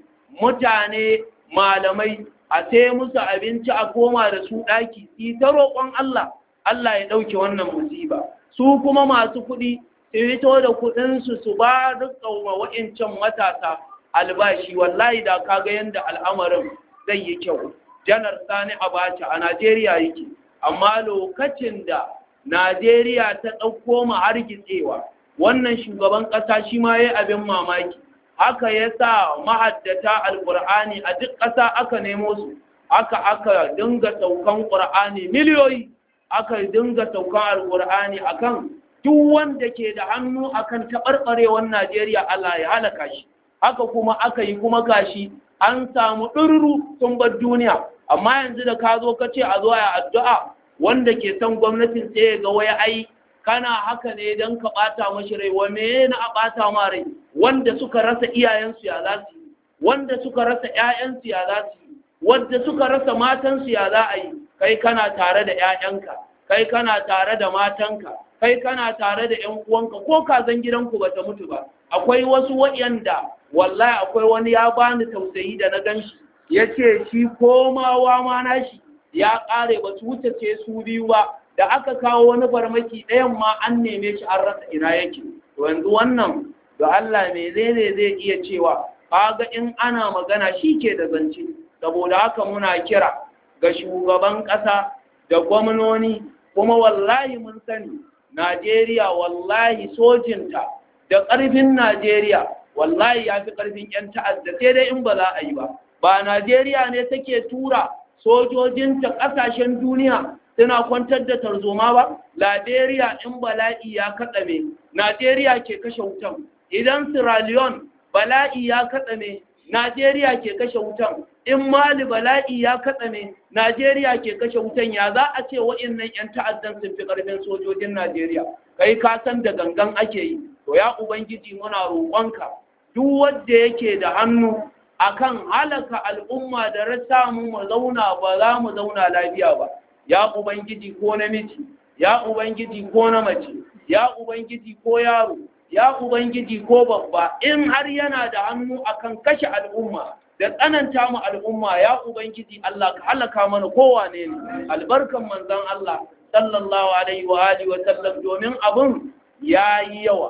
mutane malamai a sai musu abinci a koma da su ɗaki su ta roƙon Allah Allah ya ɗauke wannan musiba su kuma masu kuɗi su fito da kuɗinsu su ba rikawa wa'incan matasa albashi wallahi da kaga yadda al'amarin zai yi kyau janar sani abacha a najeriya yake amma lokacin da najeriya ta ɗauko ma hargitsewa wannan shugaban ƙasa shi ma ya abin mamaki haka ya sa mahaddata alƙur'ani a duk ƙasa aka nemo su haka aka dinga saukan ƙur'ani miliyoyi aka dinga saukan alkur'ani akan duk wanda ke da hannu akan taɓarɓarewar Najeriya Allah ya halaka shi haka kuma aka yi kuma gashi an samu ɗururu sun bar duniya amma yanzu da ka zo ka ce a zo ya addu'a wanda ke son gwamnatin sai ya ga waya ai kana haka ne don ka ɓata mashi rai wa me na a ɓata ma rai wanda suka rasa iyayensu ya za su yi wanda suka rasa ƴaƴansu ya za su yi wanda suka rasa matansu ya za a yi kai kana tare da ƴaƴanka kai kana tare da matanka kai kana tare da ƴan uwanka ko kazan gidanku bata mutu ba akwai wasu waɗanda wallahi akwai wani ya bani tausayi da na ganshi yace shi komawa ma nashi ya ƙare ba su wuce ce su biyu ba da aka kawo wani farmaki ɗayan ma an neme shi an rasa ina yake to yanzu wannan da Allah me zai zai iya cewa kaga in ana magana shi ke da zance saboda haka muna kira ga shugaban ƙasa da gwamnoni kuma wallahi mun sani Najeriya wallahi sojinta da ƙarfin Najeriya wallahi ya fi ƙarfin 'yan ta'adda sai dai in ba za a yi ba ba Najeriya ne take tura sojojinta ƙasashen duniya suna kwantar da tarzoma ba Liberia in bala'i ya kaɗame Najeriya ke kashe wutan idan Sierra Leone bala'i ya kaɗame Najeriya ke kashe wutan in Mali bala'i ya kaɗame Najeriya ke kashe wutan ya za a ce wa'innan 'yan ta'addan sun fi ƙarfin sojojin Najeriya kai ka san da gangan ake yi to ya ubangiji muna roƙonka duk wanda yake da hannu akan halaka al'umma da rasa mu mu zauna ba za mu zauna lafiya ba ya ubangiji ko namiji ya ubangiji ko na mace ya ubangiji ko yaro ya ubangiji ko babba in har yana da hannu akan kashe al'umma da tsananta mu al'umma ya ubangiji Allah ka halaka mana kowane ne albarkan manzon Allah sallallahu alaihi wa alihi wa sallam domin abun yayi yawa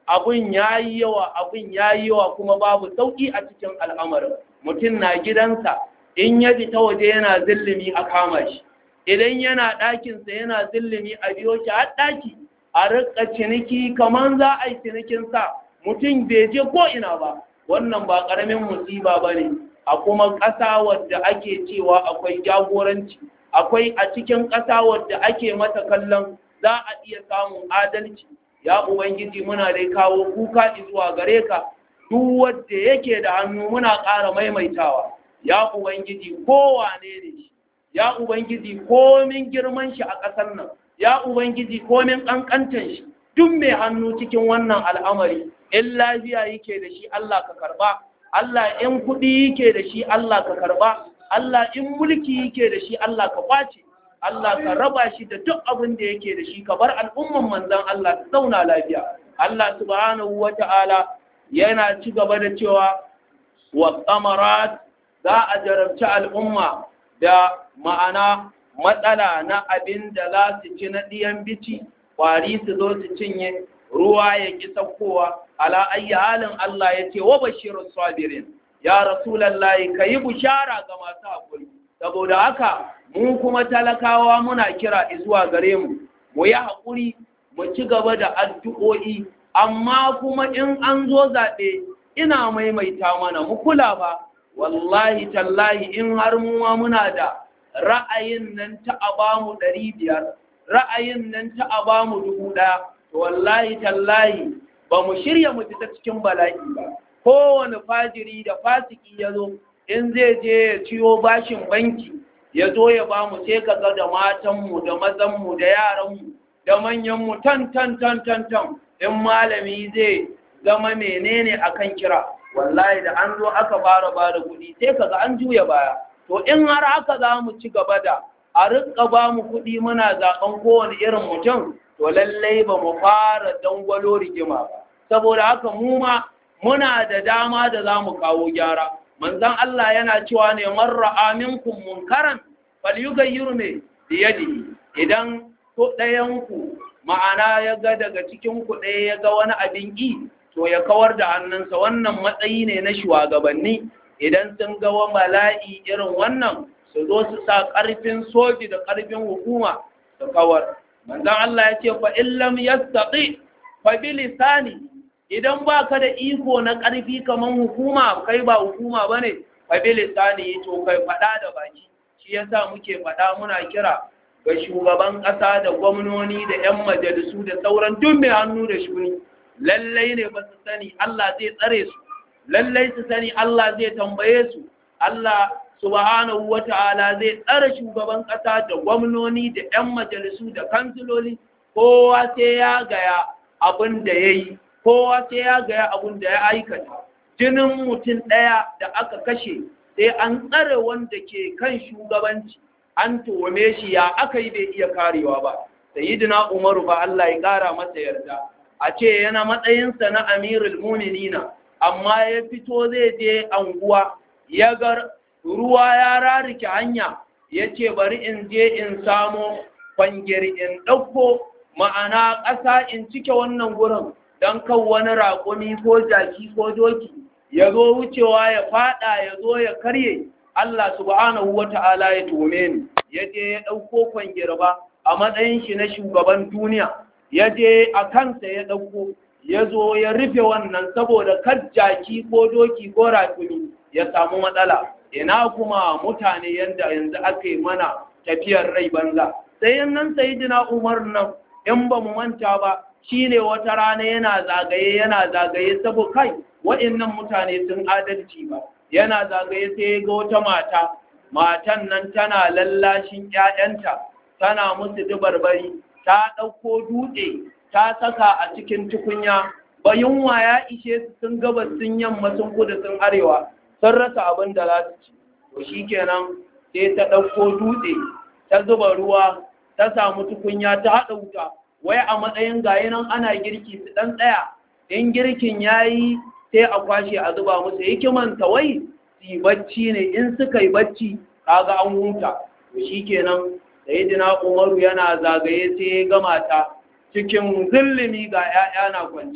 abun yayi yawa abun yayi yawa kuma babu sauki a cikin al'amarin mutum na gidansa in ya ta waje yana zillimi a kama shi idan yana ɗakinsa yana zillimi a biyo shi har ɗaki a rika ciniki kamar za a yi cinikinsa mutum bai je ko ina ba wannan ba ƙaramin musiba ba ne a kuma ƙasa wadda ake cewa akwai jagoranci akwai a cikin ƙasa wadda ake mata kallon za a iya samun adalci ya ubangiji muna dai kawo kuka zuwa gare ka duk wanda yake da hannu muna ƙara maimaitawa ya ubangiji kowane ne shi ya ubangiji komin girman shi a ƙasar nan ya ubangiji komin ƙanƙantan shi duk mai hannu cikin wannan al'amari in lafiya yake da shi Allah ka karba Allah in kuɗi yake da shi Allah ka karba Allah in mulki yake da shi Allah ka kwace Allah ka raba shi da duk abin da yake da shi ka bar al'umman manzan Allah su zauna lafiya Allah subhanahu wata'ala yana ci gaba da cewa wa qamarat za a jarabci al'umma da ma'ana matsala na abin da za su ci na ɗiyan bici ƙwari su zo su cinye ruwa ya ƙi saukowa ala ayyi halin Allah ya ce wa bashirun sabirin ya rasulallahi ka yi bushara ga masu haƙuri saboda haka mu kuma talakawa muna kira zuwa gare mu mu yi haƙuri mu ci gaba da addu'o'i amma kuma in an zo zaɓe ina maimaita mana mu kula ba wallahi tallahi in har muwa muna da ra'ayin nan ta a bamu ɗari biyar ra'ayin nan ta a bamu dubu ɗaya to wallahi tallahi ba mu shirya mu fita cikin bala'i ba kowane fajiri da fasiki ya zo in zai je ya ciyo bashin banki ya zo ya ba mu sai kaga da matanmu da mazanmu da yaranmu da manyanmu tan tan tan tan tan in malami zai zama menene akan kira wallahi da an zo aka fara ba da kuɗi sai kaga an juya baya to in har haka za mu ci gaba da a rika ba mu kuɗi muna zaɓen kowane irin mutum to lallai ba mu fara dangwalo rigima ba saboda haka mu ma muna da dama da za mu kawo gyara manzon Allah yana cewa ne man ra'a minkum munkaran falyughayyiru ne biyadihi idan to ɗayan ku ma'ana ya ga daga cikin ku ɗaya ya ga wani abin ƙi to ya kawar da hannunsa wannan matsayi ne na shugabanni idan sun ga wa mala'i irin wannan su zo su sa ƙarfin soji da ƙarfin hukuma su kawar manzon Allah ya ce fa illam yastati fa bi lisani idan baka da iko na ƙarfi kaman hukuma kai ba hukuma bane fa bi lisani to kai fada da baki shi yasa muke fada muna kira ga shugaban ƙasa da gwamnoni da 'yan majalisu da sauran duk mai hannu da shuni lallai ne ba su sani Allah zai tsare su lallai su sani Allah zai tambaye su Allah subhanahu wata'ala zai tsare shugaban ƙasa da gwamnoni da 'yan majalisu da kansiloli kowa sai ya gaya abin da ya yi kowa sai ya gaya abin da ya aikata jinin mutum ɗaya da aka kashe sai an tsare wanda ke kan shugabanci an tuwame shi ya aka yi bai iya karewa ba sayyidina umaru ba Allah ya ƙara masa yarda a ce yana matsayinsa na amirul muminina amma ya fito zai je anguwa ya ga ruwa ya rarike hanya ya ce bari in je in samo kwangir in ɗauko ma'ana ƙasa in cike wannan gurin don kan wani raƙumi ko jaki ko doki ya zo wucewa ya fada ya zo ya karye Allah subhanahu wa ta'ala ya tome ni ya je ya ɗauko kwangir ba a matsayin shi na shugaban duniya ya je a kansa ya ɗauko ya zo ya rufe wannan saboda kar jaki ko doki ko raƙumi ya samu matsala ina kuma mutane yadda yanzu aka yi mana tafiyar rai banza sai nan sayidina umar nan in ba mu manta ba shine wata rana yana zagaye yana zagaye saboda kai wa'annan mutane sun adalci ba yana zagaye sai ga wata mata matan nan tana lallashin ƴaƴanta tana musu dubarbari ta ɗauko dutse ta saka a cikin tukunya bayunwa ya ishe su sun gabas sun yamma sun kudu sun arewa sun rasa abin da za su ci to shikenan sai ta ɗauko dutse ta zuba ruwa ta samu tukunya ta haɗa wuta wai a matsayin gayi nan ana girki su ɗan tsaya in girkin ya yi sai a kwashe a zuba musu hikimanta wai su bacci ne in suka yi bacci kaga an huta to shikenan sayyidina umaru yana zagaye sai ya gama ta cikin zillimi ga 'ya'ya na kwance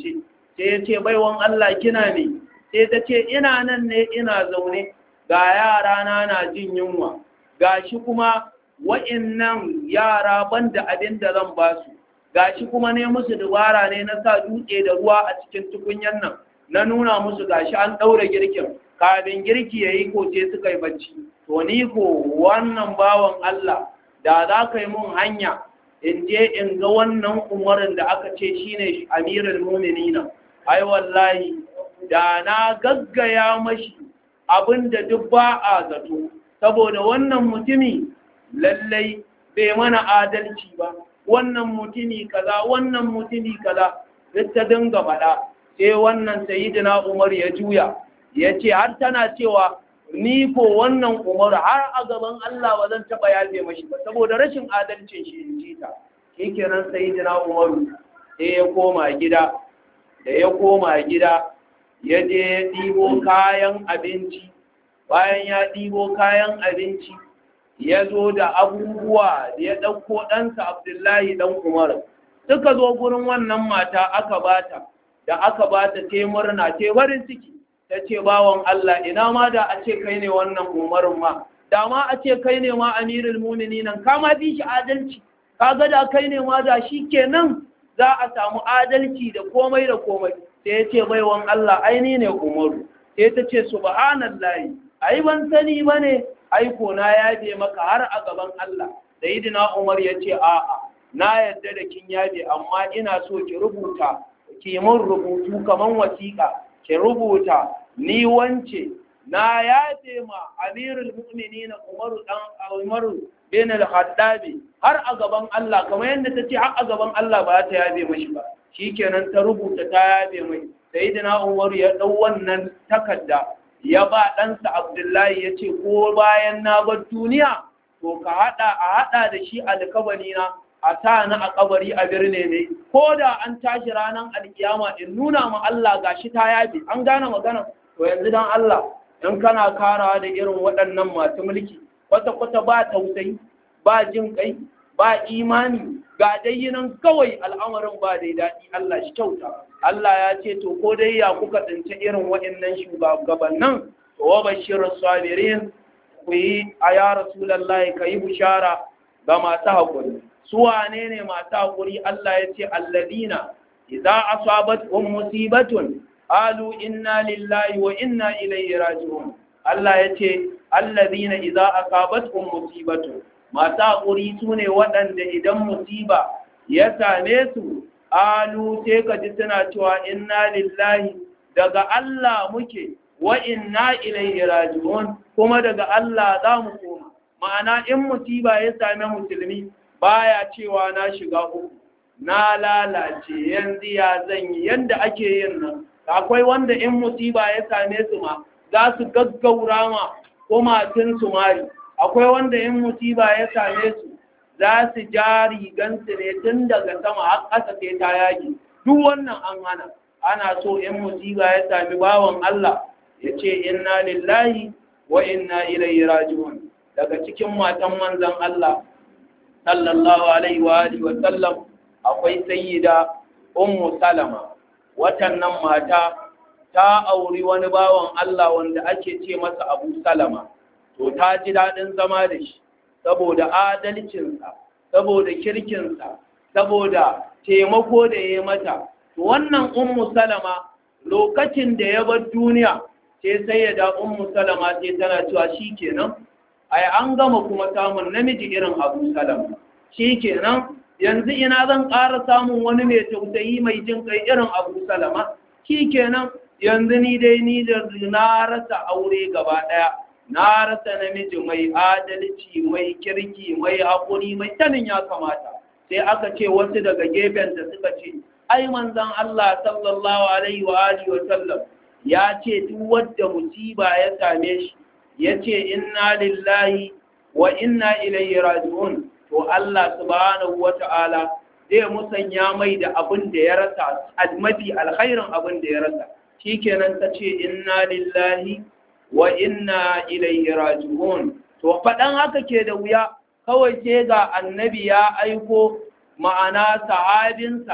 sai ya ce baiwan Allah kina ne sai ta ce ina nan ne ina zaune ga yara na na jin yunwa gashi kuma wa'innan yara banda abin da zan ba su gashi kuma ne musu dubara ne na sa dutse da ruwa a cikin tukunyan nan na nuna musu gashi an ɗaura girkin kafin girki ya yi koce suka yi bacci to ni ko wannan bawan Allah da za ka yi mun hanya in je in ga wannan umarin da aka ce shine amirul mu'minina ai wallahi da na gaggaya mashi abinda duk ba a zato saboda wannan mutumi lallai bai mana adalci ba wannan mutumi kaza wannan mutumi kaza duk ta dinga faɗa sai wannan sayyidina Umar ya juya ya ce har tana cewa ni ko wannan Umar har a gaban Allah ba zan taɓa yafe mashi ba saboda rashin adalcin shi in ji ta shikenan sayyidina Umar sai ya koma gida da ya koma gida ya je ya ɗibo kayan abinci bayan ya ɗibo kayan abinci ya zo da abubuwa da ya ɗauko ɗansa abdullahi ɗan umar suka zo gurin wannan mata aka bata da aka bata te murna te farin ciki ta ce bawan Allah ina ma da a ce kai ne wannan umarin ma da ma a ce kai ne ma amirul muminin ka ma fi shi adalci kaga da kai ne ma da shi kenan za a samu adalci da komai da komai sai ya ce baiwan Allah aini ne umaru sai ta ce subhanallahi ai ban sani bane aiko na yabe maka har a gaban Allah sayyidina Umar ya ce a'a na yadda da kin yabe amma ina so ki rubuta ki mun rubutu kaman wasiƙa ki rubuta ni wance na yabe ma amirul mu'minin Umar dan Umar bin al-Khattabi har a gaban Allah kamar yadda ta ce har a gaban Allah ba ta yabe mashi ba shikenan ta rubuta ta yabe mai sayyidina Umar ya dau wannan takarda ya ba ɗansa Abdullahi ya ce ko bayan na bar duniya to ka haɗa a haɗa da shi alkabari na a sa ni a kabari a birne ne ko da an tashi ranar alkiyama in nuna ma Allah gashi ta yabe an gane magana to yanzu dan Allah in kana karawa da irin waɗannan masu mulki kwata-kwata ba tausayi ba jin kai ba imani ga dai nan kawai al'amarin ba dai daɗi Allah shi kyauta Allah ya ce to ko dai ya kuka tsinci irin waɗannan shugabannin to wa bashir sabirin ku yi a ya rasulullahi ka yi bishara ga masu haƙuri su wane ne masu haƙuri Allah ya ce alladina idza asabat um musibatun qalu inna lillahi wa inna ilayhi raji'un Allah ya ce alladina idza asabat um musibatun masu haƙuri su ne waɗanda idan musiba ya same su alu sai ka ji suna cewa inna lillahi daga Allah muke wa inna ilaihi raji'un kuma daga Allah za mu koma ma'ana in musiba ya same musulmi baya cewa na shiga uku na lalace yanzu ya zan yi yanda ake yin nan akwai wanda in musiba ya same su ma za su gaggaura ma kumatun su mari akwai wanda in musiba ya same su za su ja rigansu ne tun daga sama har ƙasa sai ta yaki duk wannan an hana ana so in musiba ya sami bawan Allah ya ce inna lillahi wa inna ilaihi raji'un daga cikin matan manzon Allah sallallahu alaihi wa alihi wa sallam akwai sayyida ummu salama watannan mata ta auri wani bawan Allah wanda ake ce masa Abu Salama to ta ji daɗin zama da shi saboda adalcinsa saboda kirkinsa saboda taimako da ya mata wannan ummu salama lokacin da ya bar duniya sai sai ya da ummu salama sai tana cewa shi kenan ai an gama kuma samun namiji irin abu salama shi kenan yanzu ina zan ƙara samun wani mai tausayi mai jin kai irin abu salama shi kenan yanzu ni dai ni da na rasa aure gaba ɗaya na rasa namiji mai adalci mai kirki mai haƙuri mai sanin ya kamata sai aka ce wasu daga gefen da suka ce ai manzon Allah sallallahu alaihi wa alihi wa sallam ya ce duk wanda musiba ya same shi ya ce inna lillahi wa inna ilaihi raji'un to Allah subhanahu wa ta'ala zai musanya mai da abin da ya rasa mafi alkhairin abin da ya rasa shikenan ta ce inna lillahi wa inna ilaihi raji'un to faɗan haka ke da wuya kawai sai ga annabi ya aiko ma'ana sahabinsa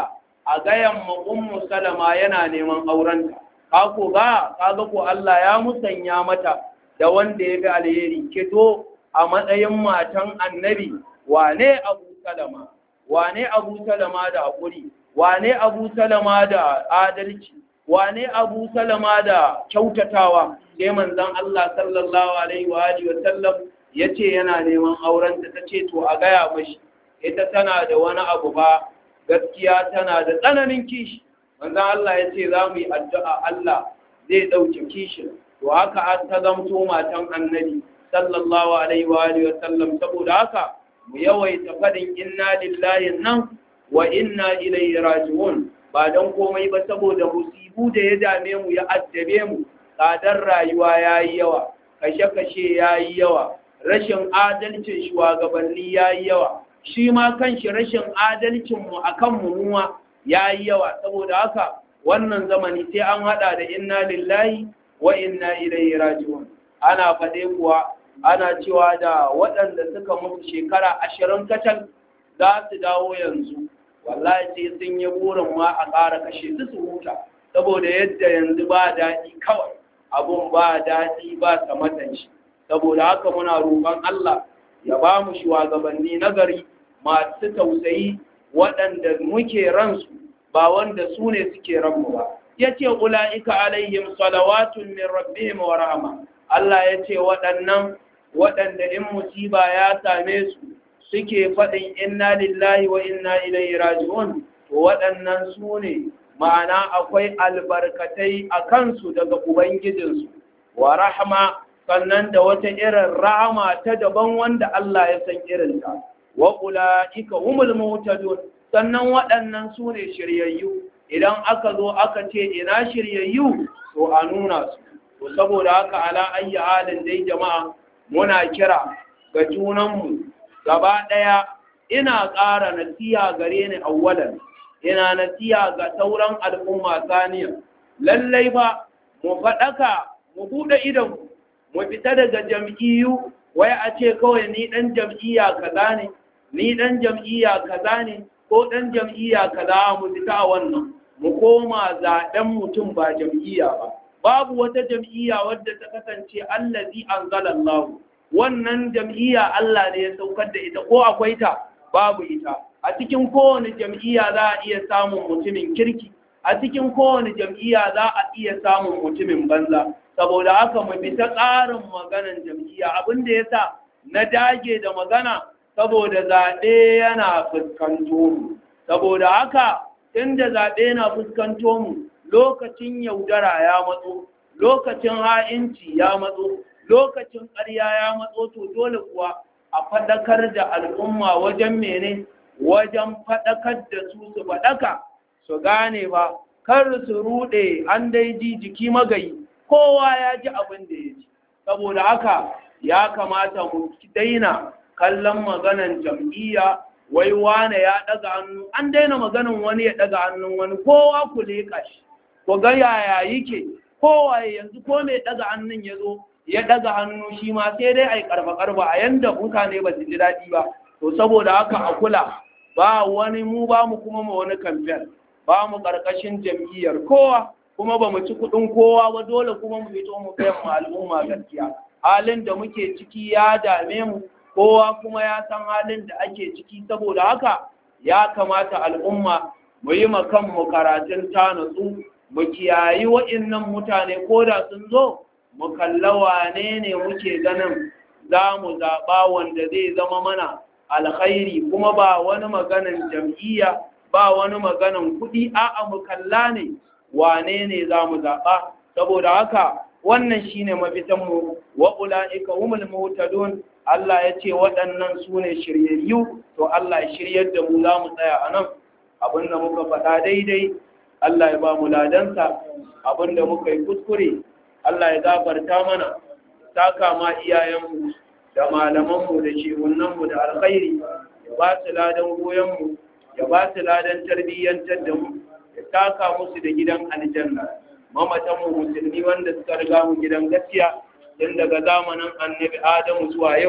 a gayan ma ummu salama yana neman aurenta ka ko ga kaga ko Allah ya musanya mata da wanda ya ga alheri kito a matsayin matan annabi wane abu salama wane abu salama da hakuri wane abu salama da adalci wane abu salama da kyautatawa sai manzon Allah sallallahu alaihi wa alihi wa sallam yace yana neman aurenta tace to a gaya mashi ita tana da wani abu ba gaskiya tana da tsananin kishi manzon Allah yace za mu yi addu'a Allah zai dauke kishin to haka an ta zamto matan annabi sallallahu alaihi wa alihi wa sallam saboda haka mu yawaita fadin inna lillahi nan wa inna ilaihi raji'un ba don komai ba saboda musibu da ya dame mu ya addabe mu tsadar rayuwa ya yi yawa kashe-kashe ya yi yawa rashin adalcin shugabanni ya yi yawa shi ma kanshi rashin adalcinmu a kan mummuwa ya yi yawa saboda haka wannan zamani sai an hada da inna lillahi wa inna ilaihi raji'un ana faɗe kuwa ana cewa da waɗanda suka mutu shekara ashirin kacal za su dawo yanzu wallahi sai sun yi burin ma a ƙara kashe su su huta saboda yadda yanzu ba daɗi kawai abun ba daɗi ba samatan shi saboda haka muna roƙon Allah ya ba mu shugabanni nagari masu tausayi waɗanda muke ransu ba wanda su ne suke ranmu ba ya ce ula'ika alaihim salawatun min rabbihim wa rahama Allah ya ce waɗannan waɗanda in musiba ya same su suke faɗin inna lillahi wa inna ilaihi raji'un to waɗannan su ne ma'ana akwai albarkatai a kansu daga ubangijinsu wa rahama sannan da wata irin rahama ta daban wanda Allah ya san irinta wa ula'ika humul muhtadun sannan waɗannan su ne shiryayyu idan aka zo aka ce ina shiryayyu to a nuna su to saboda haka ala ayyi halin dai jama'a muna kira ga junanmu gaba ɗaya ina ƙara nasiya gare ni awwalan ina nasiya ga sauran al'umma saniya lallai ba mu faɗaka mu buɗe idon mu fita daga jam'iyyu wai a ce kawai ni ɗan jam'iyya kaza ne ni ɗan jam'iyya kaza ne ko ɗan jam'iyya kaza mu fita a wannan mu koma zaɓen mutum ba jam'iyya ba babu wata jam'iyya wadda ta kasance allazi anzalallahu wannan jam'iyya Allah ne ya saukar da ita ko akwai ta babu ita a cikin kowane jam'iyya za a iya samun mutumin kirki a cikin kowane jam'iyya za a iya samun mutumin banza saboda haka mu bi ta tsarin maganan jam'iyya abin da yasa na dage da magana saboda zaɓe yana fuskanto mu saboda haka inda zaɓe na fuskanto mu lokacin yaudara ya matso lokacin ha'inci ya matso lokacin ƙarya ya matso to dole kuwa a faɗakar da al'umma wajen mene wajen faɗakar da su su faɗaka su gane ba kar su ruɗe an dai ji jiki magayi kowa ya ji abin da ya ji saboda haka ya kamata mu daina kallon maganan jam'iyya wai wane ya ɗaga hannu an daina maganan wani ya ɗaga hannun wani kowa ku leƙa shi ku ga yaya yake kowa yanzu ko mai ɗaga hannun ya zo ya daga hannu shi ma sai dai a yi karfa-karfa a yanda mutane ba su ji daɗi ba to saboda haka a kula ba wani mu ba mu kuma ma wani kamfen ba mu ƙarƙashin jam'iyyar kowa kuma ba mu ci kuɗin kowa ba dole kuma mu fito mu kai mu al'umma gaskiya halin da muke ciki ya dame mu kowa kuma ya san halin da ake ciki saboda haka ya kamata al'umma mu yi ma kanmu karatun ta natsu mu kiyayi wa'innan mutane ko da sun zo mu kalla wane ne muke ganin za mu zaɓa wanda zai zama mana alkhairi kuma ba wani maganin jam'iyya ba wani maganin kuɗi a'a mu kalla ne wane ne za mu zaɓa saboda haka wannan shine mafitanmu wa ula'ika humul muhtadun Allah ya ce waɗannan su ne shiryayyu to Allah ya shiryar da mu za mu tsaya a nan abinda muka faɗa daidai Allah ya ba mu ladansa abinda muka yi kuskure Allah ya gafarta mana taka ma iyayenmu da malamanmu da shehunanmu da alkhairi ya ba su ladan goyonmu ya ba su ladan tarbiyyantar da mu ya taka musu da gidan aljanna mamatanmu musulmi wanda suka riga mu gidan gaskiya tun daga zamanin annabi adamu zuwa yau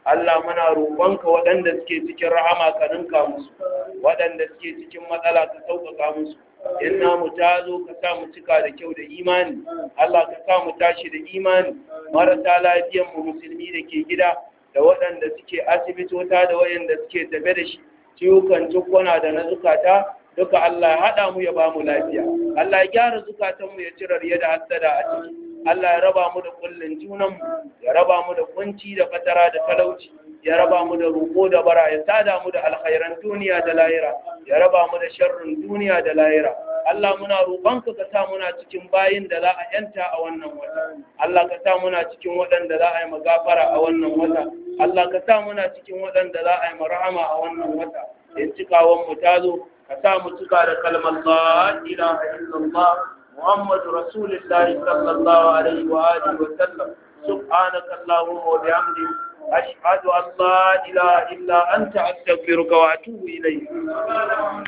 Allah muna roƙonka waɗanda suke cikin rahama ka ninka musu waɗanda suke cikin matsala ka sauƙaƙa musu in namu ta zo ka sa mu cika da kyau da imani Allah ka sa mu tashi da imani marasa lafiyan mu musulmi da ke gida da waɗanda suke asibitota da waɗanda suke tafe da shi ciwukan cikwana da na zukata duka Allah ya haɗa mu ya ba mu lafiya Allah ya gyara zukatanmu ya cire riya da hassada a ciki Allah ya raba mu da kullun junanmu ya raba mu da kunci da fatara da talauci ya raba mu da roƙo da bara ya sada mu da alkhairan duniya da lahira ya raba mu da sharrin duniya da lahira Allah muna roƙonka ka sa muna cikin bayin da za a yanta a wannan wata Allah ka sa muna cikin waɗanda za a yi magafara a wannan wata Allah ka sa muna cikin waɗanda za a yi marhama a wannan wata in cikawan mu ta zo ka sa mu cika da kalmar la ilaha illallah محمد رسول الله صلى الله عليه وآله وسلم سبحانك اللهم وبحمدك أشهد أن لا إله إلا أنت أستغفرك وأتوب إليك